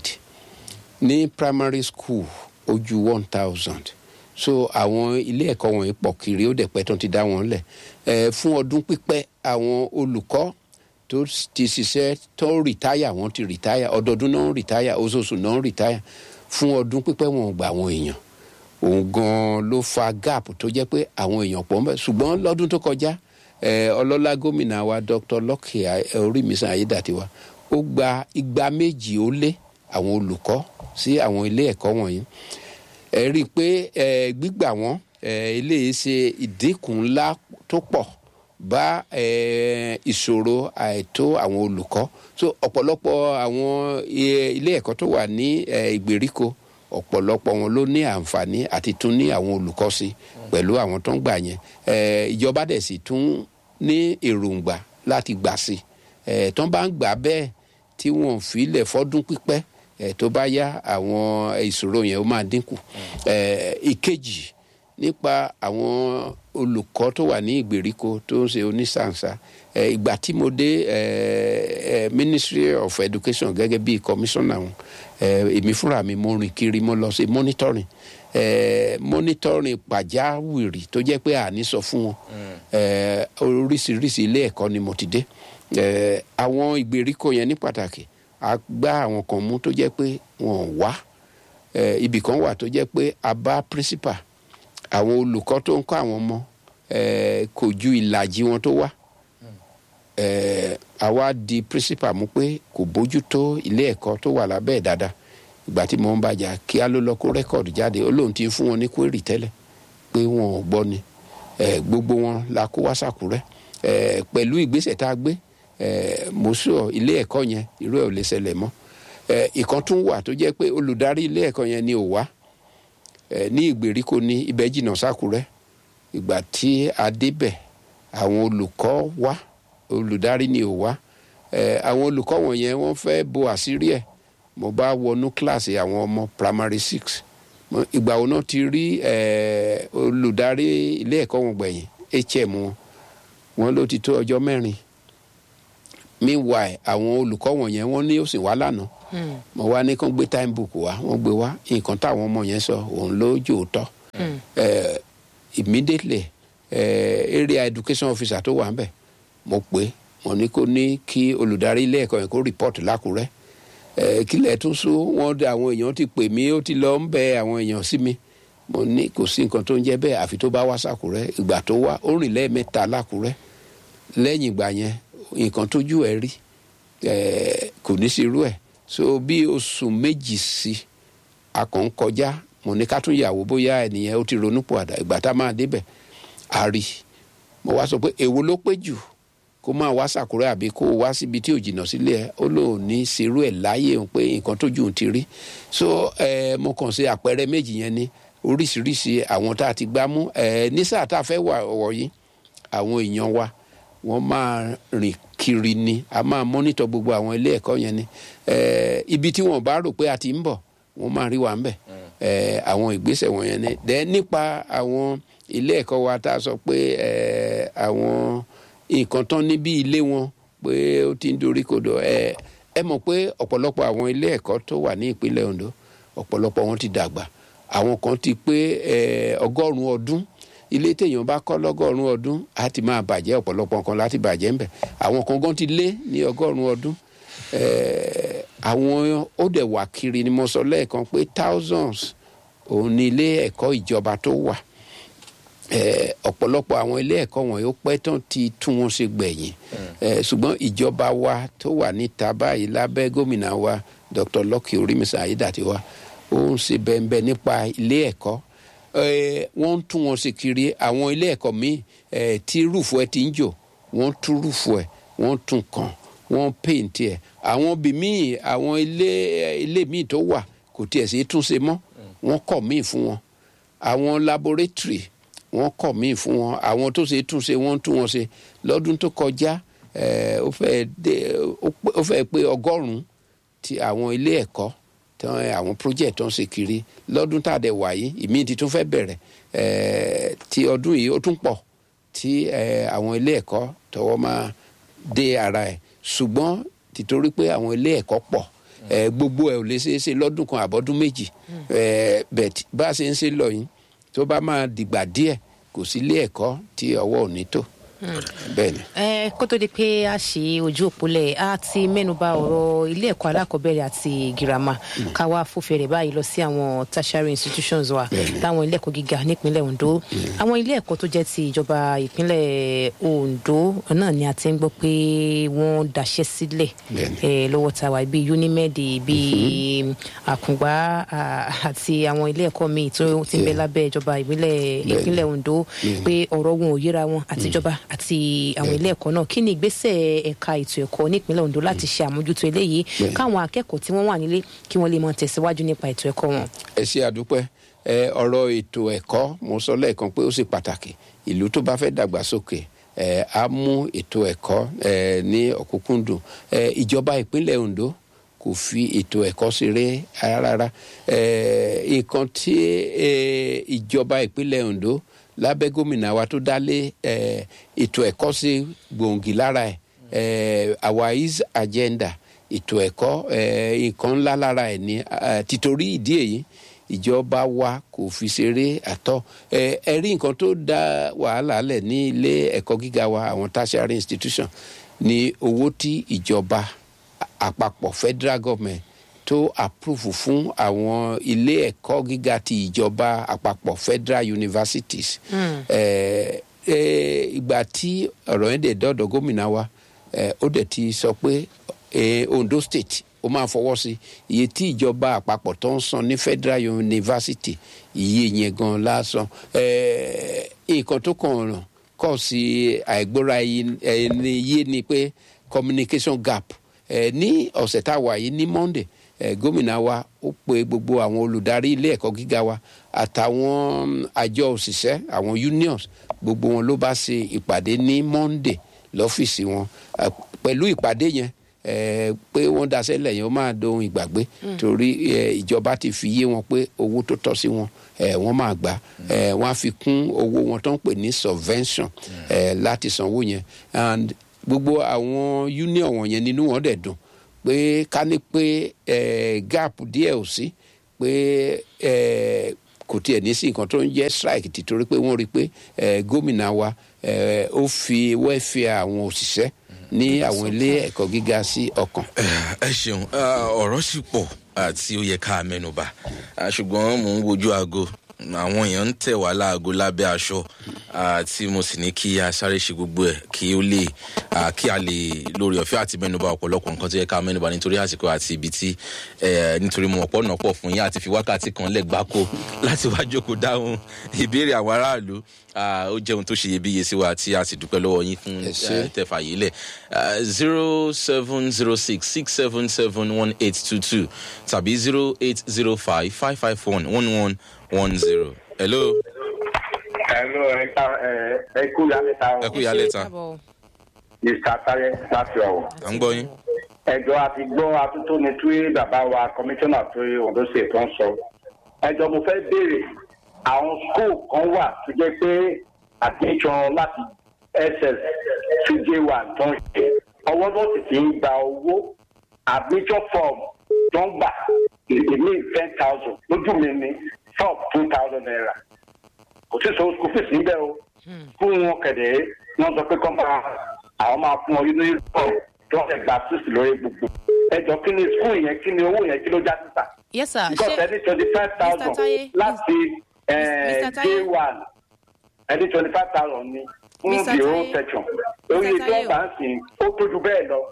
ní primary school ó ju one thousand so àwọn ilé ẹ̀kọ́ wọ̀nyí pọ̀ kiri ó dẹ̀ pẹ́ tó ti dá wọn lẹ̀ ẹ fún ọdún pípẹ́ àwọn olùkọ́ tó ti ṣiṣẹ́ tó ń rìtáyà wọ́n ti rìtáyà ọdọọdún náà ń rìtáyà oṣooṣù náà ń rìtáyà fún ọdún pípẹ́ wọn ò gbà àwọn èèyàn òun gan ló fa gap tó jẹ́ pé àwọn èèyàn pọ̀ ń bẹ̀ ṣùgbọ́n lọ́dún tó kọjá eh, ọlọ́lá gómìnà wa dr lọ́kì orímísàn ayédàtiwa ó gba igba méjì ó lé àwọn olùkọ́ sí àwọn ilé ẹ̀kọ́ wọ̀nyí ẹ rí i pé ẹ gbígbà wọn ẹ eléyìí ṣe ìdínkù ńlá tó pọ̀ bá ẹ ìṣòro àìtó àwọn olùkọ́ so ọ̀pọ̀lọpọ̀ àwọn i- ilé ẹ̀kọ́ tó wà ní ẹ ìgbèríko ọ̀pọ̀lọpọ̀ wọn ló ní àǹfààní àti tún ní àwọn olùkọ́ sí pẹ̀lú àwọn tó ń gbà yẹn ẹ ìjọba dẹ̀ sì tún ní èròǹgbà láti gbà sí ẹ tó bá ń gbà bẹ́ẹ̀ tí wọn ò fi lẹ̀ fọ́dún pípẹ́ ẹ tó bá yá àwọn ìṣòro yẹn ó máa dínkù ẹ ìkejì nípa àwọn olùkọ́ tó wà ní ìgbèríko tó ń ṣe onísànsá ẹ ìgbà tí mo dé ẹ ẹ ministry of education gẹ́gẹ́ bí commissioner wọn ẹ èmi fúnra mi mo rìn kiri mo lọ sí monitoring ẹ monitoring pàjáwìrì tó jẹ́ pé àní sọ fún wọn ẹ oríṣiríṣi ilé ẹ̀kọ́ ni mo ti dé ẹ àwọn ìgbèríko yẹn ní pàtàkì a gbá àwọn kan mú tó jẹ́ pé wọn ò wá ẹ ibì kan wà tó jẹ́ pé a bá principal àwọn olùkọ́ tó ń kọ́ àwọn ọmọ ẹ kò ju ìlàjì wọn tó wá ẹ àwa di principal mú pé kò bójú tó ilé ẹ̀kọ́ tó wà lábẹ́ ẹ̀ dáadáa ìgbà tí mo ń bàjá kí á ló lọ kó rẹ́kọ̀dù jáde ó lóun ti ń fún wọn ní kwérì tẹ́lẹ̀ pé wọn ò gbọ́ ni ẹ gbogbo wọn la kó wá sàkúrẹ́ ẹ pẹ̀lú ìgbésẹ̀ tá a gbé ẹ mo sọ ilé ẹ̀kọ́ yẹn irú ẹ̀ ò lè ṣẹlẹ̀ mọ́ ẹ ìkan tún wà tó jẹ́ pé olùdarí ilé ẹ̀kọ́ yẹn ni ò wá ẹ ní ìgbèríko ní ibẹ̀ jìnnà sákúrẹ́ ìgbà tí a débẹ̀ àwọn olùkọ́ wá olùdarí ni ò wá ẹ àwọn olùkọ́ wọ̀nyẹn wọ́n fẹ́ bo àṣírí ẹ̀ mo bá wọnú kíláàsì àwọn ọmọ primary six Mo- ìgbà wo náà ti rí ẹ olùdarí ilé ẹ̀kọ́ wọn gbẹ̀yìn hm wọn wọn ló ti tó ọjọ́ mẹ́rin meanwhile àwọn olùkọ́ wọ̀nyẹn wọ́n ní ó sì wá lánàá mo wá ní kó gbé time book wá wọ́n gbé wá nǹkan táwọn ọmọ yẹn sọ òun ló jòótọ́ Eh, immediately eh, area education officer tó wà ń bẹ̀ mo pè é mo ní kó ní kí olùdarí ilé ẹ̀kọ́ yẹn kó report lákùrẹ́ Eh, kílẹ̀ tún sún wọ́n dé àwọn èèyàn ti pè mí ó ti lọ ń bẹ àwọn èèyàn sí mi mo ní kò sí nǹkan tó ń jẹ́ bẹ́ẹ̀ àfi tó bá wá sàkúrẹ́ ìgbà tó wá ó rìn lẹ́ẹ̀mẹ́ta lákùrẹ́ lẹ́yìn ìgbà yẹn nǹkan tójú ẹ̀ rí eh, kò ní sí irú ẹ̀ so bí oṣù méjì sí a kàn ń kọjá mo ní ká tún yàwó bóyá ẹnìyẹn ó ti ronú pọ̀ àdá ìgbà tá a máa débẹ̀ a rí mo wá sọ pé èwo ló pé jù kó máa wá sàkúrẹ́ àbí kó wá síbi tí ò jìnnà sílé ẹ ó lóun ní serú ẹ̀ láyé òun pé nǹkan tójú òun ti rí so eh, mo kàn sí àpẹẹrẹ méjì yẹn ní oríṣiríṣi àwọn tá a ti gbá mú eh, ní sáà tá a fẹ́ wà wọ̀nyí àwọn èèyàn wa wọ́n máa rìn kiri ni a máa mọ́nítọ̀ gbogbo àwọn ilé ẹ̀kọ́ yẹn ni Eh, ibi tí wọ́n bá rò pé a ti ń bọ̀ wọ́n máa rí wa ń bẹ̀ Eh, àwọn ìgbésẹ̀ wọ̀nyẹn ni dẹ́ nípa àwọn ilé ẹ̀kọ́ wa tá a sọ pé eh, àwọn nǹkan tán ní bí ilé wọn pé ó ti ń dorí kodò ẹ ẹ mọ̀ pé ọ̀pọ̀lọpọ̀ àwọn ilé ẹ̀kọ́ tó wà ní ìpínlẹ̀ Ondo ọ̀pọ̀lọpọ̀ wọn ti dàgbà àwọn kan ti pé eh, ọgọ́rùn-ún ọdún ilé téèyàn bá kọ́ lọ́gọ́rùn-ún ọdún á ti máa bàjẹ́ ọ̀pọ̀lọpọ̀ nǹkan láti bàjẹ́ ńbẹ̀ àwọn kan gan ti lé ní ọgọ́rùn-ún ọdún Eh, àwọn ó dẹ̀ wà kiri ni mo sọ lẹ́ẹ̀kan pé thousands òun ni ilé ẹ̀kọ́ ìjọba tó wà Eh, ọ̀pọ̀lọpọ̀ àwọn ilé ẹ̀kọ́ wọ̀nyí ó pẹ́ tán ti tún wọn ṣe gbẹ̀yìn Eh, ṣùgbọ́n ìjọba wa tó wà níta báyìí lábẹ́ gómìnà wa Dr. Lucky Orímísà Ayédàtiwa ó ń ṣe bẹ́ẹ̀ nípa ilé ẹ̀kọ́ Eh, wọ́n ń tún wọn ṣe kiri àwọn ilé ẹ̀kọ́ míì eh, tí rúùfù ẹ̀ ti ń jò wọ́n tún rúùfù ẹ̀ wọ́n tún kàn wọ́n paint ẹ̀ àwọn bí míì àwọn ilé ilé míì tó wà kò tiẹ̀ sí túnṣe mọ́ wọ́n kọ̀ míì fún wọn àwọn laboratory wọ́n kọ̀ míì fún wọn àwọn tó ṣe túnṣe wọ́n tún wọn ṣe lọ́dún tó kọjá eh, ó fẹ́ dé ó pé- ó fẹ́ pé ọgọ́rùn-ún ti àwọn ilé ẹ̀kọ́ tán àwọn project tó ń ṣe kiri lọ́dún tá a dẹ̀ wà yìí ìmí ti tún fẹ́ bẹ̀rẹ̀ eh, ti ọdún yìí ó tún pọ̀ tí eh, àwọn ilé ẹ̀kọ́ tọwọ́ máa dé ara ẹ̀ ṣùgbọ́n títorí pé àwọn ilé ẹ̀kọ́ pọ̀ eh, gbogbo ẹ̀ ò lè ṣeé ṣe lọ́dún kan àbọ̀dún méjì eh, bẹ̀t bá a ṣe ń ṣe lọ yìí tó bá máa dìgbà díẹ̀ kò sí ilé ẹ̀kọ́ tí ọwọ́ ò ní tó bẹ́ẹ̀ ni. ẹ kó tó di pé a ṣe ojú òpólẹ̀ a ti mẹ́nuba ọ̀rọ̀ ilé ẹ̀kọ́ alákọ̀ọ́bẹ̀rẹ̀ àti girama ká wá fòfẹ̀rẹ̀ báyìí lọ sí àwọn tertiary institutions wa láwọn ilé ẹ̀kọ́ gíga nípínlẹ̀ Ondo àwọn ilé ẹ̀kọ́ tó jẹ́ ti ìjọba ìpínlẹ̀ Ondo náà ni a ti ń gbọ́ pé wọ́n daṣẹ́ sílẹ̀ Bẹ́ẹ̀ni. eh, lọ́wọ́ ta wa bíi Unimed bíi Àkùngbá ah, àti àwọn ilé ẹ̀kọ́ míì tó ti ń bẹ lábẹ́ ìjọba ìbílẹ̀ ìpínlẹ̀ Ondo pé ọ̀rọ̀ wọn ò yíra wọn àtijọba àti àwọn ilé ẹ̀kọ́ náà kí ni ìgbésẹ̀ ẹ̀ka ètò ẹ̀kọ́ nípínlẹ̀ Ondo láti ṣe àmójútó eléyìí Bẹ́ẹ̀ni. káwọn akẹ́kọ̀ọ́ tí wọ́n wà nílé kí wọ́n lè mọ tẹ̀síwájú nípa ètò ẹ̀kọ́ wọn. ẹ ṣe àdúpẹ́ ẹ ọ̀rọ̀ ètò ẹ̀kọ́ mo sọ lẹ́ẹ̀kan pé ó ṣe pàtàkì ìlú tó bá fẹ́ dàgbàsókè ẹ á mú ètò ẹ̀kọ́ ẹ ní ọ̀kúnkúndùn ẹ ìjọba ìpínlẹ̀ Ondo kò fi ètò ẹ̀kọ́ ṣeré rárá ẹ nǹkan tí ẹ ìjọba ìpínlẹ̀ Ondo lábẹ́ gómìnà wa tó dálé ẹ ètò ẹ̀kọ́ sí gbòǹgì lára ẹ̀ ẹ our is agenda ètò ẹ̀kọ́ ẹ̀, nǹkan ńlá lára ẹ̀ ní eh, títorí ìdí èyí ìjọba wa kò fi ṣeré àtọ́ ẹ ẹ rí nǹkan tó dá wàhálà lẹ̀ ní ilé ẹ̀kọ́ gíga wa àwọn tertiary institution ní owó tí ìjọba àpapọ̀ federal government tó approve fún àwọn ilé ẹ̀kọ́ gíga ti ìjọba àpapọ̀ federal universities. ẹ ẹ ìgbà tí ọ̀rọ̀ yẹn dẹ̀ dọ́dọ̀ gómìnà wa ẹ ó dẹ̀ ti sọ pé eh, Ondo state ó máa fọwọ́ sí iye tí ìjọba àpapọ̀ tó ń san ní federal university iye yẹn gan lásán eh, nǹkan tó kàn ràn kọ́ sí àìgbóra ẹni yé ni pé communication gap eh, ní ọ̀sẹ̀ tá a wà yìí ní Monday eh, gómìnà wa ó pe gbogbo àwọn olùdarí ilé ẹ̀kọ́ gíga wa àtàwọn àjọ òṣìṣẹ́ àwọn unions gbogbo wọn ló bá ṣe ìpàdé ní Monday lọ́fíìsì wọn Eh, pẹ̀lú ìpàdé yẹn eh, pé wọ́n daṣẹ́ lẹ̀ yẹn ó máa dohun ìgbàgbé torí eh, ìjọba ti fi yé wọn pé owó tó tọ́ sí wọn eh, wọ́n máa gbà eh, wọ́n á fi kún owó wọn tó ń pè ní subvention eh, láti sanwó yẹn and gbogbo àwọn union wọ̀nyẹn nínú wọn dẹ̀ dùn pé ká ní pé eh, gap díẹ̀ ò sí pé eh, kò tiẹ̀ ní sí nǹkan tó ń jẹ́ strike títorí pé wọ́n rí i pé eh, gómìnà wa eh, ó fi wẹ́fẹ̀ àwọn òṣìṣẹ́ ní àwọn ilé ẹ̀kọ́ gíga sí ọkàn. ẹ ṣeun Ah, ọ̀rọ̀ sì pọ̀ àti ó yẹ ká mẹ́nuba Ah, ṣùgbọ́n mò ń wojú aago àwọn èèyàn ń tẹ̀ wá láago lábẹ́ aṣọ ah, tí mo sì ní kí a sáré ṣe gbogbo ẹ̀ kí ó lè ah, kí a lè lórí ọ̀fẹ́ àti mẹ́nuba ọ̀pọ̀lọpọ̀ nǹkan tó yẹ ká mẹ́nuba nítorí àsìkò àti ibi tí eh, nítorí mo ọ̀pọ̀ náà pọ̀ fún yín àti fi wákàtí kan lẹ̀ gbáko láti wá jókòó dáhùn ìbéèrè àwọn aráàlú Ah, ó jẹ́ ohun tó ṣe iyebíye sí wa tí a sì dúpẹ́ lọ́wọ́ yín fún Ẹ ṣé. eh, tẹfà yìí lẹ zero seven zero six six seven seven one eight two two tàbí zero eight zero five five five one one one one zero. hello Hello, ẹ ká ẹ ẹ kú yálẹ́ta ẹ o. kú ìyálẹ̀ ta Káàbọ̀. Mr. Taye láti ọ̀wọ̀. à ń gbọ́ yín. Ẹjọ́ àti gbọ́ atótóni tí bàbá wa kọmíṣánná tó Ondo State tó ń sọ. Ẹjọ́ mo fẹ́ béèrè àwọn skul kan wà tó jẹ́ pé admission láti SS to J1 tó ń ṣe. Ọwọ́ tó sì ti ń gba owó admission form tó ń gbà èmi ten thousand lójú mi ní form two thousand naira. Kò sí sọ school fees níbẹ̀ o fún wọn kẹ̀dẹ̀ wọ́n sọ pé kọ́ máa àwọn máa fún ọ nínú ìfọ̀ tó ń gba sísì lórí gbogbo ẹjọ́ kí ni skul yẹn kí ni owó yẹn kí ló já síta yes sir because ṣé ẹni twenty five thousand Mr. Taye, láti Mr. Taye. j one ẹni twenty five thousand ni fún Mr. the whole Taye. section oye tó Taye ń o. bá ń sìn ó tójú bẹ́ẹ̀ lọ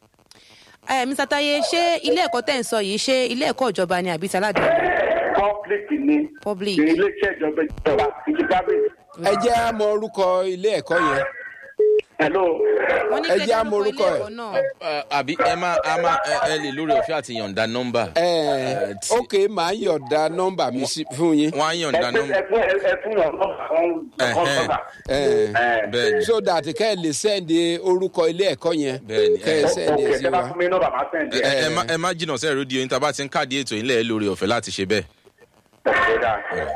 ẹ mr taye ṣé ilé ẹ̀kọ́ tẹ̀ ń sọ yìí ṣé ilé ẹ̀kọ́ ìjọba ni àbí taládùn public ni public iléeṣẹ́ ìjọba ìjọba ìjì private ẹ jẹ́ á mọ orúkọ ilé ẹ̀kọ́ yẹn hello wọ́n ní ẹ kí jẹ́ á ẹ mọ dárúkọ orúkọ ilé ẹ̀. ẹ̀kọ́ náà Eh, àbí ẹ má a má ẹ ẹ lè lórí ọ̀fẹ́ àti yọ̀ǹda nọ́mbà. ẹ Eh, tí- ok màá yọ̀ọ̀da nọ́mbà mi sí- fún yín wọ́n á yọ̀ǹda ẹ fún nọ́mbà. ẹ fún ẹ fún ọ̀nà kan kan sọ́kà. ẹ bẹ́ẹ̀ ni so that kẹ́ ẹ lè sẹ́ndì orúkọ ilé ẹ̀kọ́ yẹn Bẹ́ẹ̀ ni, kẹ́ ẹ ẹ- sẹ́ndì ẹ̀ ok sí tẹ bá wa. fún mi nọ́mbà máa sẹ́ǹdì ẹ ẹ̀ ẹ má ẹ má jìnnà sẹ́ẹ̀ rédíò yín tá a bá ti ń káàdì ètò yín lẹ́ẹ̀ lórí ọ̀fẹ́ láti ṣe bẹ́ẹ̀. ẹ̀ dáa.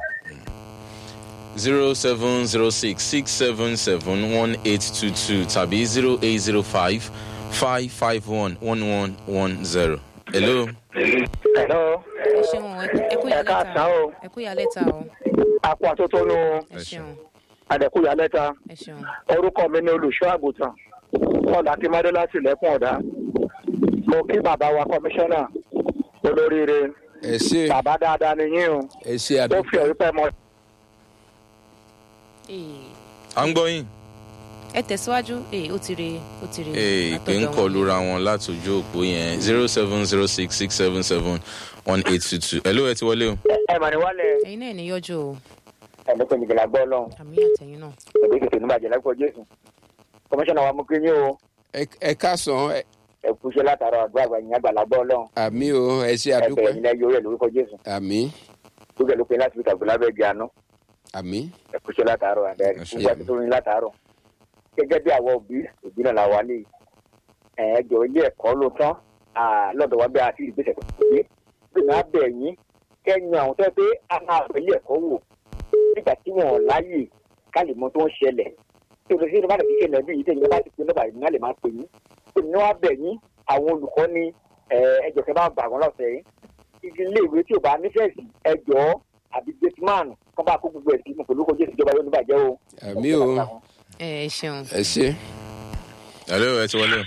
zero seven zero six six seven seven one eight two two tàbí zero eight zero five five five one one one one zero. hello. Hello, ẹ ṣeun ẹ- ẹ kú ẹ ìyálẹ̀ káàsán ta o. ẹ kú ìyálẹ̀ ta o Àpò àtótónu ẹ ṣeun Adẹ̀kúyà lẹ́ta. ẹ ṣeun Orúkọ mi ni olùṣọ́ àgùntàn. Ọ̀là Akínmọ́dé láti Ilẹ̀kùn Ọ̀dá. Mo kí bàbá wa kọmíṣánná olóríire. ẹ ṣe Bàbá dáadáa ni yín o. ẹ ṣe Ó fi àdúgbò ọ̀rí pẹ́ mọ. Ee, à ń gbọ́ yín. ẹ tẹ̀síwájú ee ó ti re ó ti re ee ìpè ń látọ̀dọ̀ kọ wọn. lura wọn látòjú òpó yẹn zero seven zero six six seven seven one eight two two. hello ẹ ti wọlé o. Ẹ mà ní wálẹ̀. ẹ̀yin náà ní yọjú o Ẹ̀mí pé nìgbìlá gbọ́ lọ́hùn. àmì àtẹ̀yìn náà Òbí kìkì ní bàjẹ́ lápò Jésù. Kọmíṣánná wa mú kí yín o. Ẹ- ẹ káàsán ẹ- Ẹ kú iṣẹ́ látara àdúrà àgbà yín àgbàlá gbọ́ lọ́hùn. àmì o ẹ ṣe Ẹ àdúgbò bẹ̀rẹ̀ nílẹ̀ yóò rẹ̀ lórúkọ Jésù. àmì Lókè ló pe láti fi tàgbé lábẹ́ ìgbé àná. àmì Ẹ kú iṣẹ́ látàárọ̀ àbẹ̀rẹ̀. Ẹ ṣé. Gbogbo àti tó ní látàárọ̀. Gẹ́gẹ́ bí àwọn òbí, òbí náà la wà lè. Ẹ̀ẹ́dọ̀ ilé ẹ̀kọ́ ló tán. Ah, Lọ́dọ̀ wa bẹ́ẹ̀ àti ìgbésẹ̀ tó gbé. Bí wọ́n á bẹ̀ yín, kẹ́yìn àwọn tó yẹ pé a máa bẹ̀ ilé ẹ̀kọ́ wò. Nígbà tí wọ́n láyè ká lè mọ tó ń ṣẹlẹ̀. Tí o lè ṣe ìdíbàdàn kíkẹ́ lẹ́bí yìí tẹ̀yìn bá ti pe nọ́bà yìí náà lè máa pè yín. Ó ní wọ́n á bẹ̀ yín àwọn olùkọ́ ní ẹjọ́ kẹ́ bá gbà wọ́n lọ́sẹ̀ yìí. Igi ilé ìwé tí ò bá nífẹ̀ẹ́ sí ẹjọ́ àbí gateman kọ́ bá kó gbogbo ẹ̀ sí pẹ̀lú kó jésù ìjọba yóò ní bàjẹ́ o. àmì o ẹ ẹ ṣeun ẹ ṣe hello ẹ ti wọlé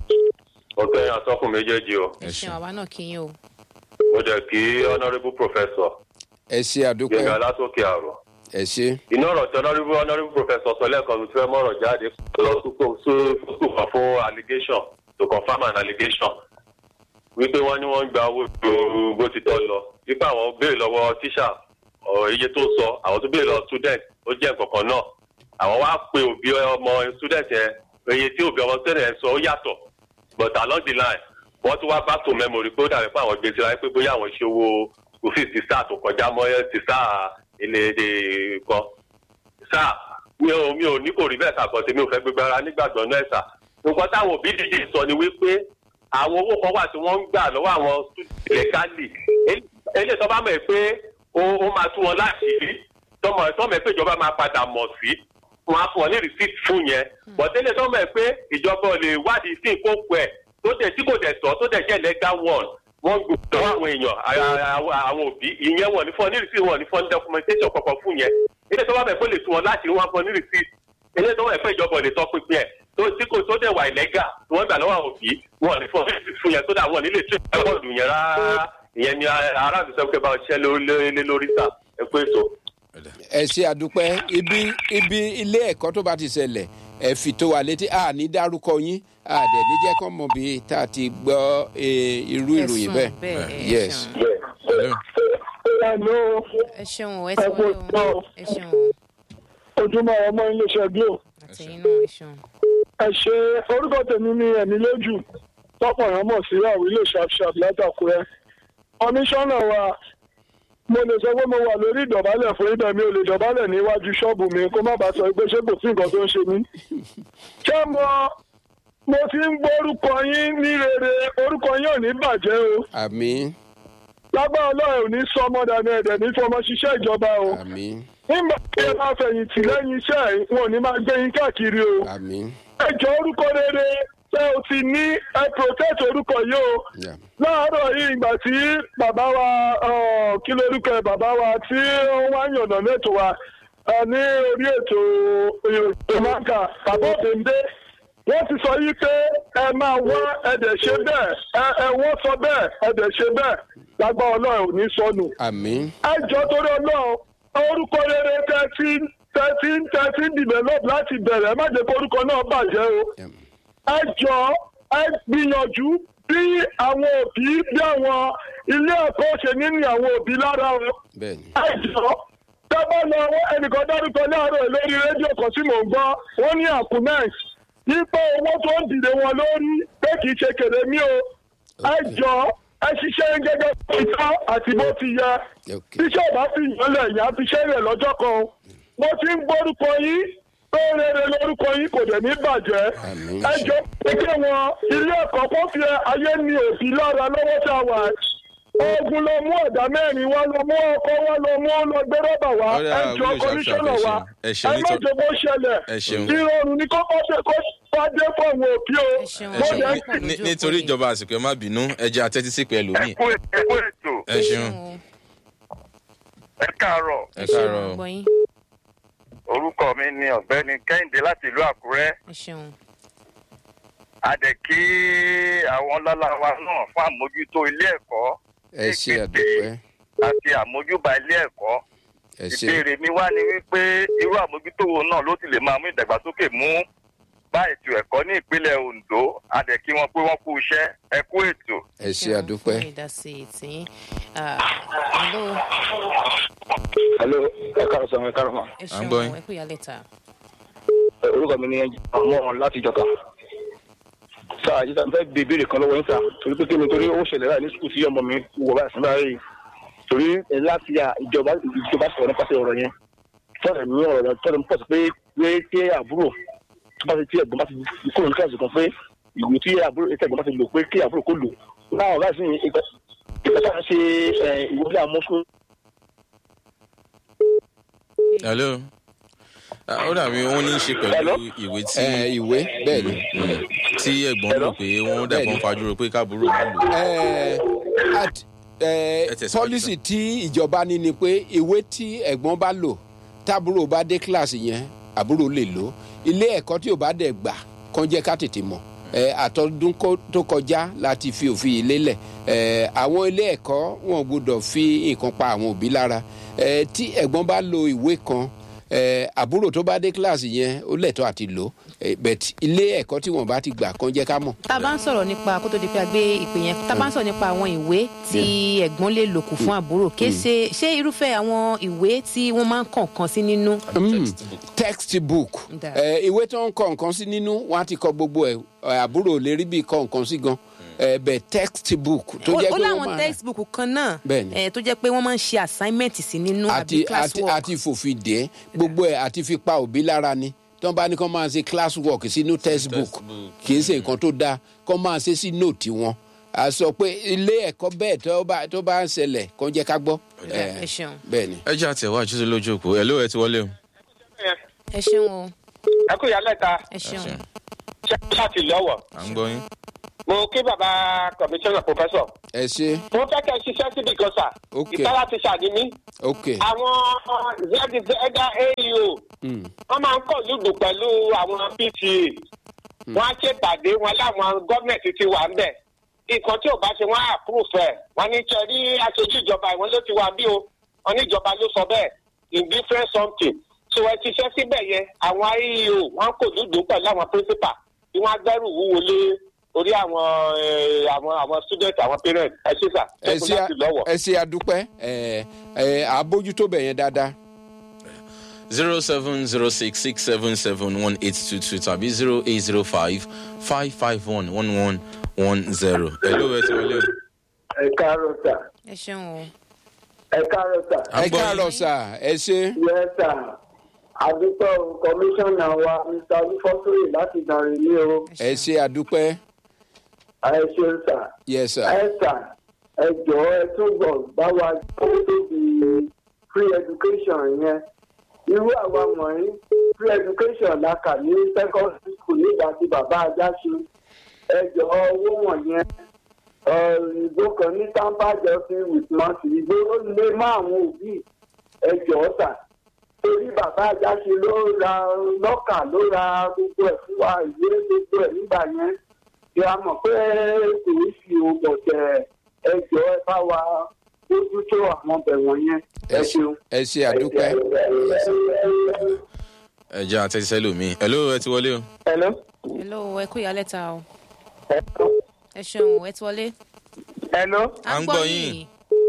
o. ó kẹ́yìn atọ́kùn méjèèjì o ẹ ṣeun àwa náà kí yín o mo jẹ́ kí honourable professor ẹ ṣe àdúgbò gbẹ̀ngà látòkè àrò ẹ ṣe inú ọ̀rọ̀ tí honourable honourable professor sọ lẹ́ẹ̀kan tó fẹ́ mọ̀rọ̀ jáde lọ sùkò sùkò kan fún allegation to confirm an allegation wípé wọ́n ní wọ́n ń gba owó ju bó ti tọ́ lọ wípé àwọn béèrè lọ́wọ́ tíṣà ọ̀ iye tó sọ àwọn tó béèrè lọ student ó jẹ́ nǹkan kan náà àwọn wá pe òbí ọmọ student yẹn iye tí òbí ọmọ student yẹn sọ ó yàtọ̀ but along the line wọ́n tún wá back to memory pé ó dàbí pé àwọn gbèsè wáyé pé bóyá àwọn ṣe owó òfin ti sáà tó kọjá mọ́ ti sáà ilé èdè kan sáà mi ò mi ò ní kò rí bẹ́ẹ̀ kàkọ́ tèmi ò fẹ́ gbégbé ara nígbàgbọ́ náà ẹ̀sà nǹkan táwọn òbí dìde sọ ni wípé àwọn owó kan wà tí wọ́n ń gbà lọ́wọ́ àwọn lẹ́kálì eléyìí tó bá mọ̀ pé ó ó máa tú wọn láti rí tọmọ tọmọ ẹ pé ìjọba máa padà mọ̀ sí wọn á fún ọ ní receipt fún yẹn bọ̀délé tó mọ̀ ẹ́ pé ìjọba ò lè wádìí sí ìkókò ẹ̀ tó dẹ̀ tí kò dẹ̀ tọ́ tó dẹ̀ jẹ́ legal one wọ́n gbọ́dọ̀ àwọn èèyàn a- a- a- àwọn òbí ìyẹn wọn ní fún ọ ní receipt wọn ní fún ọ ní documentation kankan fún yẹn ilé tó bá bẹ̀ pé ó lè tún ọ láti rí wọn fún ọ ní receipt ilé tó wà pé ìjọba ò lè tọ́ pinpin ẹ̀ tó tí kò tó dẹ̀ wà illegal tí wọ́n gbà lọ́wọ́ àwọn òbí wọn ní fún ọ ní receipt fún yẹn tó dà wọn nílé tó ẹ̀kọ́ọ̀dù yẹn rárá ìyẹn ni aráàlú sọ pé báwọn ṣiṣẹ́ lé lórí sà ẹ pé ètò. ẹ ṣe àdúpẹ́ ibi ibi ilé ẹ̀kọ́ tó bá ti ṣẹlẹ̀ ẹ fi tó wa létí a ní dárúkọ yín a dẹ̀ ní jẹ́ kọ́ mọ̀ bí tá a ti gbọ́ eh, irú ìròyìn Ẹ̀sùn bẹ́ẹ̀ bẹ́ẹ̀, ẹ yes. ṣeun. Hello. Hello, ẹ ṣeun o ẹ ti wọlé o ẹ ṣeun o ojúmọ́ ọmọ iléeṣẹ́ Glo. àtẹ̀yìn náà ẹ ṣeun. Ẹ ṣe orúkọ tèmi ní ẹ̀mí lójú tọ́pọ̀ yẹn mọ̀ sí àwọn ilé ṣàfṣàf látàkùrẹ́. Kọmíṣánná wa mo lè sọ pé mo wà lórí ìdọ̀bálẹ̀ fún ibẹ̀ mi ò lè dọ̀bálẹ̀ níwájú ṣọ́ọ̀bù mi kó má bàa sọ pé ṣé kò sí nǹkan tó ń ṣe mí. Ṣé mo mo ti ń gbórúkọ yín ní rere orúkọ yín ò ní bàjẹ́ o. àmín Lágbára Ọlọ́run ò ní sọ ọmọ dànù ẹ̀dẹ̀ ní fọmọ ṣiṣẹ́ ìjọba o. àmín nígbà tí ẹ bá fẹ̀yìntì lẹ́yìn iṣẹ́ ẹ̀, wọn ò ní máa gbé yín káàkiri o. àmín ẹ jọ orúkọ rere tẹ o ti ní ẹ protect orúkọ yìí o. Yeah. láàárọ̀ yìí ìgbà tí bàbá wa ọ̀, kí lórúkọ ẹ bàbá wa tí wọ́n wá yànnà lẹ́tọ̀ wa ẹ, ní orí ètò ìròyìnmáka bàbá òbèǹdé wọ́n ti sọ yìí pé ẹ máa wá ẹ̀dẹ̀ ṣe bẹ́ẹ̀ ẹ ẹ wọ́n sọ bẹ́ẹ̀ ẹ̀dẹ̀ ṣe bẹ́ẹ̀ lágbá ọlọ́run ò ní sọnù àmín ẹjọ torí ọlọ́run orúkọ rere thirty thirteen thirteen develop láti bẹ̀rẹ̀ ẹ má jẹ́ kó orúkọ náà bàjẹ́ o Yeah. ẹjọ ẹ gbìyànjú bí àwọn òbí bí àwọn ilé ẹ̀kọ́ ṣe ní ní àwọn òbí lára o bẹ́ẹ̀ ni ẹjọ tẹ́bọ̀ lọ ẹnìkan dárúkọ láàárọ̀ lórí rédíò kan tí mò ń gbọ́ wọ́n ní àkúnẹ́ǹs yípo owó tó ń dìde wọn lórí pé kì í ṣe kèrè mí o ẹjọ ẹ ṣiṣẹ́ gẹ́gẹ́ bí ìtọ́ àti bó ti yẹ Okay. tíṣẹ́ ìbá fi ìyànlẹ̀ ìyá fi ṣẹ́rẹ̀ lọ́jọ́ kan mo ti ń gbórúkọ yín pé rere lórúkọ yín kò dẹ̀ ní bàjẹ́ Àmín. ẹjọ́ pé wọn ilé ẹ̀kọ́ kó fi ayé ní òbí lára lọ́wọ́ tá a wà ogun lọ mú ọ̀dà mẹ́rin wá lọ mú ọkọ wá lọ mú lọ gbé rọ́bà wá Ọ̀rẹ́ ẹjọ́ àwùjọ kọmíṣánná wa ẹ ṣeun, ẹ ṣeun ẹ má nítorí- jẹ́ bó ṣẹlẹ̀ ẹ ṣeun. ìrọ̀rùn ni kó bá dé kó bá dé fún àwọn òbí o Ẹ ṣeun. mo ẹ dẹ̀ ṣeun ń pọ̀ Ní- lójú nítorí òpó yìí. ìjọba àsìkò ẹ má bínú ẹ jẹ́ àtẹ́tí sí pẹ̀lú mi ẹ kú ẹ kú ètò ẹ ṣeun ẹ káàárọ̀ ẹ ẹ ṣeun káàárọ̀ gbọ́ yín orúkọ mi ni ọ̀gbẹ́ni kẹ́hìndé láti ìlú àkúrẹ́ ẹ ṣeun a dẹ̀ kí àwọn lọ́la wa náà fún àmójútó ilé ẹ̀kọ́ ẹ ṣe àdúpẹ́ àti àmójúbà ilé ẹ̀kọ́ ẹ ṣe ìbéèrè mi wá ni wípé irú àmójútó wo náà ló ti lè máa mú ìdàgbàsókè mú bá ètò ẹ̀kọ́ ní ìpínlẹ̀ ondo a dẹ̀ kí wọn pé wọ́n kú iṣẹ́ ẹ kú ètò. ẹ ṣe àdúpẹ́ fún ìdásí tìyín Ah, hello hello ẹ káàárọ̀ sọ ẹ káàárọ̀ ma ẹ À ń gbọ́ yín. ṣeun ẹ kú ìyálẹ̀ ta orúkọ mi ni ọmọ láti jọka sáà yìí sáà fẹ́ bí ìbéèrè kan lọ́wọ́ yín sá torí pé kí ni torí ó ṣẹlẹ̀ láì ní sùkúù tí ọmọ mi wọ báyìí síbáà rí torí ẹ láti ya ìjọba ìjọba sọ̀rọ̀ nípasẹ̀ ọ̀rọ̀ yẹn tọ́lẹ̀ ní ọ̀rọ̀ yẹn tọ́lẹ̀ ń pọ̀ sí pé pé tí àbúrò tó bá ti tí ẹ̀gbọ́n bá ti kúrò ní kíláàsì kan pé ìwé tí àbúrò tí ẹ̀gbọ́n bá ti lò pé kí àbúrò kó lò láwọn láti ní ìgbà ìgbà tá a ṣe ẹ̀, ìwé ilé àmúṣú hello Ah, ó dàbí wọn ní í ṣe pẹ̀lú Hello? ìwé tí ẹ ìwé bẹ́ẹ̀ ni Mm. tí ẹ̀gbọ́n rò pé wọ́n dàgbọ́n fajúro pé káàbúrò má lò ẹ at ẹ Ẹ tẹ̀síwájú, pọ́lísì tí ìjọba ní ni pé ìwé tí ẹ̀gbọ́n bá lò tábúrò bá dé kíláàsì yẹn àbúrò lè lò ilé ẹ̀kọ́ tí ò bá dẹ̀ gbà kàn jẹ́ ká tètè mọ̀ ẹ àtọ́dún kó- tó kọjá láti fi òfin yìí lélẹ̀ ẹ àwọn ilé ẹ̀kọ́ wọn gbọ́dọ̀ fi nǹkan pa àwọn òbí lára ẹ tí ẹ̀gbọ́n bá lo ìwé kan ẹ àbúrò tó bá dé kíláàsì yẹn ó lẹ̀tọ́ àti lò ẹ bẹ̀t ilé ẹ̀kọ́ tí wọ́n bá ti gbà kàn jẹ́ ká mọ̀. tá a bá ń sọ̀rọ̀ nípa kó tó di pé a gbé ìpè yẹn tá a bá ń sọ̀rọ̀ nípa àwọn ìwé tí ẹ̀gbọ́n lè lò kù fún àbúrò kì í ṣe ṣé irúfẹ́ àwọn ìwé tí wọ́n máa ń kọ̀ọ̀kan sí nínú textbook Da. ẹ ìwé tó ń kọ nǹkan sí nínú wọn á ti kọ gbogbo ẹ ẹ, àbúrò ò lè rí bí kọ nǹkan sí gan ẹ bẹ textbook tó ó jẹ ó pé wọn láwọn máa textbook kan náà Bẹ́ẹ̀ni. eh, tó jẹ́ pé wọ́n máa ń ṣe assignment sí nínú àbí àti àti classwork àti fòfin dé gbogbo ẹ àti fi pa òbí lára ni tí wọn bá ní kó máa ṣe class work sínú textbook textbook. kì í ṣe nǹkan tó dáa kó máa ṣe sí nóòtì wọn a sọ pé ilé ẹ̀kọ́ bẹ́ẹ̀ tó bá tó bá ń ṣẹlẹ̀ kó jẹ́ ká gbọ́ ẹ ṣeun. bẹ́ẹ̀ ni. ẹ jẹ́ àtẹ̀wájú sí lójú òpó ẹ̀ ló ẹ ti wọlé o ẹ ṣeun o ẹ kú ìyálẹ̀ ta ẹ ṣeun ṣe láti lọ́wọ́ à ń gbọ́ yín. mo kí bàbá kọmíṣánná pòfẹ́sọ̀ ẹ ṣe mo fẹ́ kẹ́ ẹ ṣiṣẹ́ síbi kan sà Ok. ìtara ti ṣàdínní ok àwọn zẹ́dá aeo Hmm. wọ́n máa ń kọ̀ lùdù pẹ̀lú àwọn pta wọ́n á ṣèpàdé wọn láwọn gọ́ọ̀mẹ̀ntì ti wà ń bẹ̀ nǹkan tí ò bá ṣe wọ́n á àpúrùfù ẹ̀ wọ́n ní tẹ rí aṣojú ìjọba ìwọ́n ló ti wà bí o wọ́n ní ìjọba ló sọ bẹ́ẹ̀ in different something so ẹ ti ṣe síbẹ̀ yẹn àwọn aeo wọ́n kò lùdù pẹ̀lú àwọn principal tí wọ́n á gbẹ́rù wúwo lé orí àwọn eh, àwọn àwọn student àwọn parents ẹ ṣe sà ẹ ṣẹ́kù ṣe láti lọ́wọ́. ẹ ṣe àdúpẹ́ ẹ ẹ àbójútó bẹ̀ yẹn dáadáa. zero seven zero six six seven seven one eight two two tàbí zero eight zero five five five one one one one zero. hello ẹ ti wọlé o. ẹ káàárọ̀ sà ẹ ṣeun o ẹ káàárọ̀ sà À ń ẹ gbọ́ yín. káàárọ̀ sà ẹ ṣe yẹ sà àdúgbò kọmíṣánná wa mr olúfọ́sọ̀rọ̀ láti dàrin ní o ẹ ṣe àdúpẹ́ ẹ ṣeun sà yẹ sà ẹ sà ẹ jọ̀ọ́ ẹ túbọ̀ bá wa tó tóbi free education yẹn irú àwa wọ̀nyí free education la kà ní secondary school nígbà tí bàbá ajá ṣe ẹ jọ̀ọ́ owó wọ̀nyẹn ìbò kan ní tampa justice with mercy ìgbó ó lé mọ́ àwọn òbí ẹ jọ̀ọ́ sà torí bàbá ajá ṣe ló ra lọ́kà ló ra gbogbo ẹ̀ fún wa ìwé gbogbo ẹ̀ nígbà yẹn kí a mọ̀ pé kò í fi ògbọ̀ tẹ̀ ẹ jọ̀ọ́ ẹ bá wa mójútó àwọn ọbẹ̀ wọ̀nyẹn ẹ ṣeun. ẹ ṣe àdúpẹ́ ẹ jẹ́ àtẹ̀síṣẹ́ lómi. hello ẹ ti wọlé o. hello. hello ẹ kú ìyálẹ̀ ta o ẹ ṣeun o ẹ ti wọlé. hello. À ń gbọ́ yín.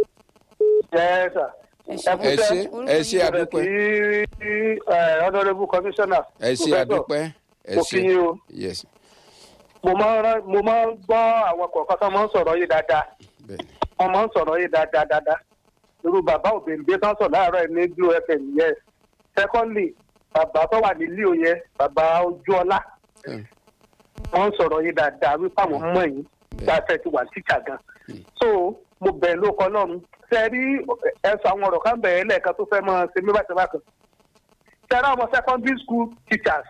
yes sir. ẹ ṣeun ẹ ṣe ẹ ṣe Bẹ̀rẹ̀ àdúpẹ́ sí honourable commissioner. ẹ ṣe àdúpẹ́ ẹ mo ṣe kí yín o yes mo máa ń rán- mo máa ń gbọ́ àwọn kọ̀ọ̀kan tó máa ń sọ̀rọ̀ yìí dáadáa bẹ́ẹ̀ni wọ́n máa ń sọ̀rọ̀ yìí dáadáa dáadáa irú bàbá òbèǹdé tó ń sọ láàárọ̀ ẹ̀ ní blue fm yẹn secondly bàbá tó wà ní leo yẹn bàbá ojúọlá Hmm. wọ́n ń sọ̀rọ̀ yìí dáadáa wípé àwọn mọ̀ yín gbàtẹ́ ti wà tíṣà gan so mo bẹ̀ ló kọ́ lọ́run ṣe rí ẹ̀sùn àwọn ọ̀rọ̀ kan bẹ̀rẹ̀ lẹ́ẹ̀kan tó fẹ́ mọ́ ṣe mí bàtẹ́ bàtẹ́ ṣe rí àwọn secondary school teachers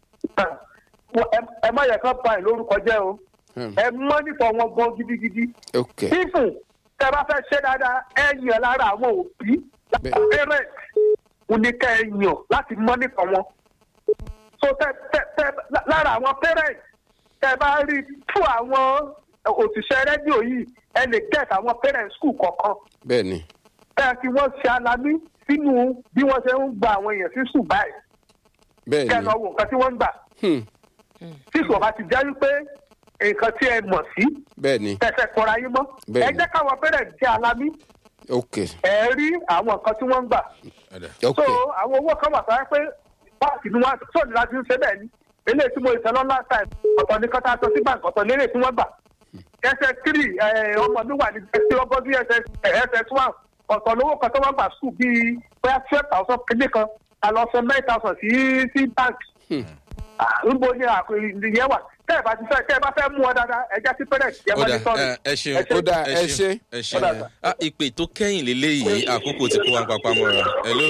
ẹ- ẹ má yẹ kán pa ẹ̀ lórúkọ jẹ́ o Hmm. ẹ mọ́nìtọ̀ wọn gan gidigidi ok fífún tẹ bá fẹ́ ṣe dáadáa ẹ yàn lára àwọn òbí lára Bẹ́ẹ̀. parent kò ní kẹ́ ẹ yàn láti mọ́nìtọ̀ wọn so tẹ tẹ tẹ lára àwọn parent tẹ bá rí fún àwọn òṣìṣẹ́ rédíò yìí ẹ lè get àwọn parent school kọ̀ọ̀kan bẹ́ẹ̀ni ẹ fi wọ́n ṣe alamí sínú bí wọ́n ṣe ń gba àwọn èèyàn sí school báyìí kẹ́ ẹ bẹ́ẹ̀ni lọ wo nǹkan tí wọ́n ń gbà Hmm. tí ìṣòro bá ti jẹ́ wípé nǹkan tí ẹ mọ̀ sí bẹ́ẹ̀ni tẹ̀sẹ̀ kọra yín mọ́ ẹ Bẹ́ẹ̀ni. jẹ́ káwọn parent jẹ́ alamí ok ẹ rí àwọn nǹkan tí wọ́n ń gbà. Ọ̀dà. ok so àwọn owó kan wà sáré pé báńkì ni wọ́n tó ní láti ń ṣe bẹ́ẹ̀ ni eléyìí tí mo ìtẹ́ lọ́la time ọ̀tọ̀ ní kọ́tà tó sí báńkì ọ̀tọ̀ lérè tí wọ́n gbà. ss three ọmọ mi wà ní ẹsẹ̀ ọgbọ́n bí ss one ọ̀tọ̀ lówó kan tó wọ́n gbà skul bíi bóyá twelve thousand kéde kan àlọ́ sọ nine thousand sí sí báńkì. níbo ni ìyẹn wà tẹ́ ẹ bá ti fẹ́ tẹ́ ẹ bá fẹ́ mú ọ dáadáa ẹ jẹ́ sí parent yẹn ó mọ́ dà ní sọ́ọ̀rì. ẹ ẹ ṣeun Ó dà, ẹ ṣé. ẹ ṣeun Ó dà, Ah, ìpè tó kẹ́yìn lélẹ́yìí àkókò tí kò wá papá mọ́ra hello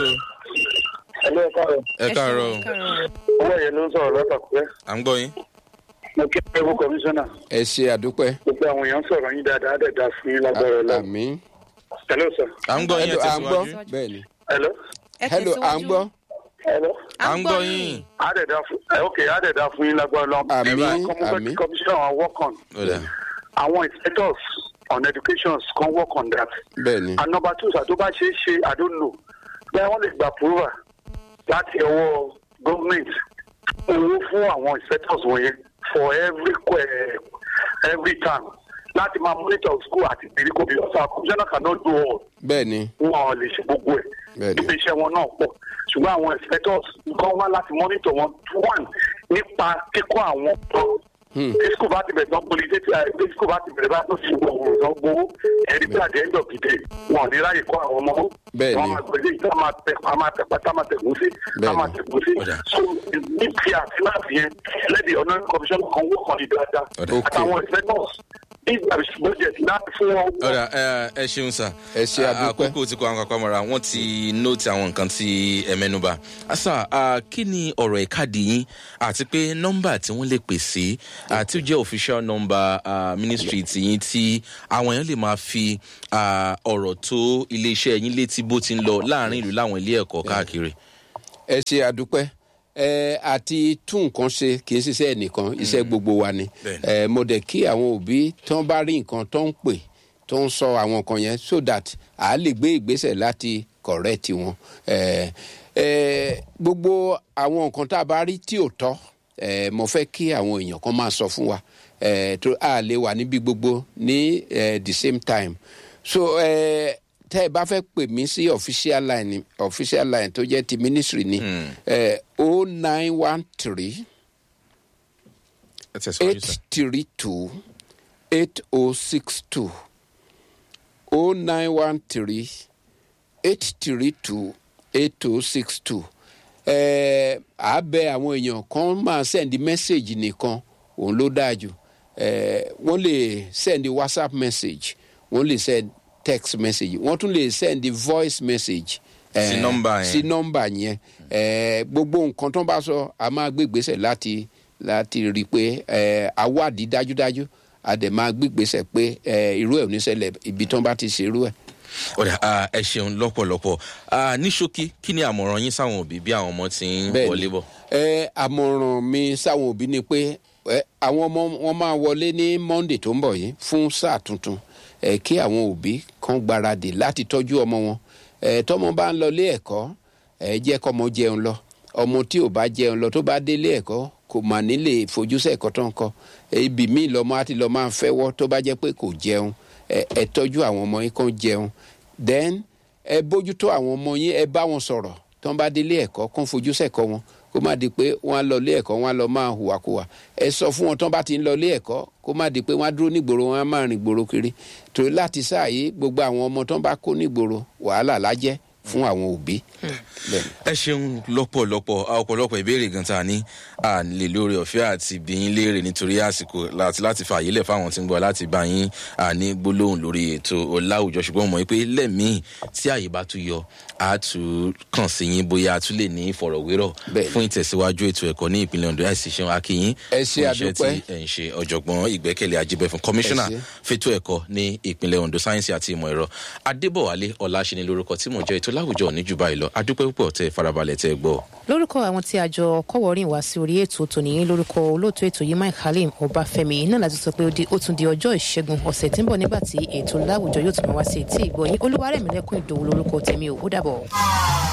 ẹ̀lú ẹ̀ka rẹ̀ ẹ káàárọ̀ o. owó yẹn ló ń sọ̀rọ̀ lọ́tàkùrẹ́ à ń gbọ́ yín. mo kí ẹ fún kọmíṣánná ẹ ṣe àdúpẹ́ gbogbo àwọn èèyàn sọ̀rọ̀ yín dáadáa á dẹ̀ dá fún yín lágbára ọlọ́run. àmì hello sir. à ń gbọ́ yín ẹ hello à ń gbọ́ tẹ̀síwájú. bẹ́ẹ̀ni hello. ẹ hello à ń tẹ̀síwájú. gbọ́ hello. à ń gbọ́ yín. á dẹ̀ dá fún ẹ ok á dẹ̀ dá fún yín lágbára ọlọ́run. Àmín, Ẹ bá kọ́ mo fẹ́ àmín. kí kọmíṣánná wa work on. Ọ̀dà. àwọn inspectors on education can work on that. bẹ́ẹ̀ni and number two sir tó bá ṣe é ṣe i don't know bẹ́ẹ̀ wọ́n lè gba approval láti ọwọ́ government owó fún àwọn inspectors wọ̀nyẹn for every que- every term láti máa monitor school àti ìgbèríko bí ọ̀sán commissioner cannot do all bẹ́ẹ̀ni wọn ò lè ṣe gbogbo ẹ̀ Bẹ́ẹ̀ni. níbi iṣẹ́ wọn náà pọ̀ ṣùgbọ́n àwọn inspectors kan wá láti monitor wọn one nípa kíkọ́ àwọn ọ̀dọ́ Hmm. tí school bá ti bẹ̀rẹ̀ tán polisi tí tí school bá ti bẹ̀rẹ̀ bá tó ṣe gbogbo ọ̀rọ̀ tán gbowó ẹ̀rí pé àdé ẹ̀ńdọ̀ gidi wọn ò ní ráyè kọ́ àwọn ọmọ wọn. Bẹ́ẹ̀ni. wọn máa gbèdé ìta máa tẹ a máa tẹ pátá máa tẹ̀gún sí a Bẹ́ẹ̀ni. máa tẹ̀gún sí. Ọ̀dà. so ní ti àti láti yẹn lẹ́dí ọ̀nà commission kan wó kan ní dáadáa Ọ̀dà. Ok. àtàwọn inspectors big budget láti fún wọn. ọ̀rà ẹ ẹ ṣeun sà Ẹ ṣe àdúpẹ́. àkókò tí kò àwọn kápá mọ́ra wọ́n ti nóòtì àwọn nǹkan tí ẹ mẹ́nuba asa ah, kí ni ọ̀rọ̀ ìkádì yín àti pé nọ́mbà tí wọ́n lè pè sí àti ó jẹ́ official number ah, ministry ti yín tí àwọn èèyàn lè máa fi ah, ọ̀rọ̀ tó iléeṣẹ́ yín létí bó ti ń lọ láàrin ìlú láwọn ilé ẹ̀kọ́ káàkiri. ẹ ṣe àdúpẹ́ ẹ àti tún nǹkan ṣe kì í ṣiṣẹ́ ẹnìkan iṣẹ́ gbogbo wa ni Bẹ́ẹ̀ni. ẹ mo dẹ̀ kí àwọn òbí tán bá rí nǹkan tó ń pè tó ń sọ àwọn nǹkan yẹn so that a lè gbé ìgbésẹ̀ láti correct wọn ẹ ẹ gbogbo àwọn nǹkan tá a bá rí tí ò tọ́ ẹ mo fẹ́ kí àwọn èèyàn kan máa sọ fún wa ẹ tó a lè wà níbi gbogbo ní ẹ the same time so ẹ tẹ́ ẹ bá fẹ́ pè mí sí official line official line tó jẹ́ ti ministry ni o nine one three ẹ tẹ̀síwájú eight sà. three two eight o six two o nine one three eight three two eight o six two ẹ á bẹ àwọn èèyàn kan máa send message nìkan òun ló dáa jù ẹ wọ́n lè send whatsapp message wọ́n lè send text message wọ́n tún lè send voice message. eh, Sí nọ́mbà yẹn. sí nọ́mbà yẹn ẹ gbogbo nǹkan tó ń bá sọ a máa gbé ìgbésẹ̀ láti láti rí i pé ẹ awádìí dájúdájú a dẹ̀ máa gbé ìgbésẹ̀ pé ẹ irú ẹ̀ ò ní ṣẹlẹ̀ ibi tó ń bá ti ṣe irú ẹ̀. ọ̀rẹ́ ah, ẹ ṣeun lọ́pọ̀lọpọ̀ Ah, ní ṣókí kí ni àmọ̀ràn yín sáwọn òbí bí àwọn ọmọ ti ń Bẹ́ẹ̀ni. wọlé bọ̀. ẹ àmọ̀ràn mi sáwọn òbí ni pé ẹ àwọn ọmọ wọn máa wọlé ní monday tó ń bọ̀ yìí fún sáà tuntun ẹ kí àwọn òbí kan gbáradì láti tọ́jú ọmọ wọn ẹ tọ́mọ bá ń lọ ilé ẹ̀kọ́ ẹ jẹ́ kọ́mọ jẹun lọ ọmọ tí ò bá jẹun lọ tó bá délé ẹ̀kọ́ kò mà nílé ìfojúsẹ̀ ẹ̀kọ́ tó ń kọ́ ibì míì lọ́mọ á ti lọ́ máa fẹ́wọ́ tó bá jẹ́ pé kò jẹun ẹ ẹ tọ́jú àwọn ọmọ yín kan jẹun then ẹ bójútó àwọn ọmọ yín ẹ bá wọn sọ̀rọ̀ tó ń bá délé ẹ̀kọ́ kó ń fojú sẹ́kọ̀ wọn kó má di pé wọ́n á lọ ilé ẹ̀kọ́ wọ́n á lọ máa hùwàkùwà ẹ sọ fún wọn tó ń bá ti ń lọ ilé ẹ̀kọ́ kó má di pé wọ́n á dúró nígboro wọ́n á máa rìn gbòòrò kiri torí láti sáàyè gbogbo àwọn ọmọ tó ń bá kó nígboro wàhálà lájẹ́ fún àwọn òbí. Bẹ́ẹ̀ni. ẹ ṣeun lọ́pọ̀lọpọ̀ a ọ̀pọ̀lọpọ̀ ìbéèrè gan ta ní à lè lórí ọ̀fẹ́ àti bíyín léèrè nítorí àsìkò láti láti fààyè lẹ̀ fáwọn tí ń gbọ́ láti bá yín à ní gbólóhùn lórí ètò ọ̀làwùjọ ṣùgbọ́n mọ̀ pé lẹ́mìí tí àyè bá tún yọ a tún kàn sí yín bóyá a tún lè ní ìfọ̀rọ̀wérọ̀ Bẹ́ẹ̀ni. fún ìtẹ̀síwájú ètò ẹ̀kọ́ ní ìpínlẹ̀ ondo àìsí ṣeun akínyín Ẹ ṣé, fún iṣẹ́ àdúpẹ́. tí ẹ̀ ń ṣe ọ̀jọ̀gbọ́n ìgbẹ́kẹ̀lé ajibẹ̀fún kọmíṣánná Ẹ ṣé. fẹ́tọ̀ ẹ̀kọ́ ní ìpínlẹ̀ ondo sáyẹ́nsì àti ìmọ̀ ẹ̀rọ adébọ̀wálé ọ̀làṣẹ́ni lórúkọ tí mò ń jẹ́ ètò láwùjọ ní jù báyìí lọ adúpẹ́ púpọ̀ tẹ farabalẹ̀ tẹ gbọ́. lórúkọ àwọn tí a jọ kọwọrìn wá sí orí ètò tòní lórúkọ olóòtú ètò yìí mike halim ọbáfẹmi náà láti sọ pé ó di- ó tún di ọjọ ìṣẹgun ọsẹ tí ń bọ nígbà tí ètò láwùjọ yóò tún máa wá sí etí ìgbọyìn olúwarẹmílẹkùn ìdòwú lórúkọ tèmi ò ó dàbọ.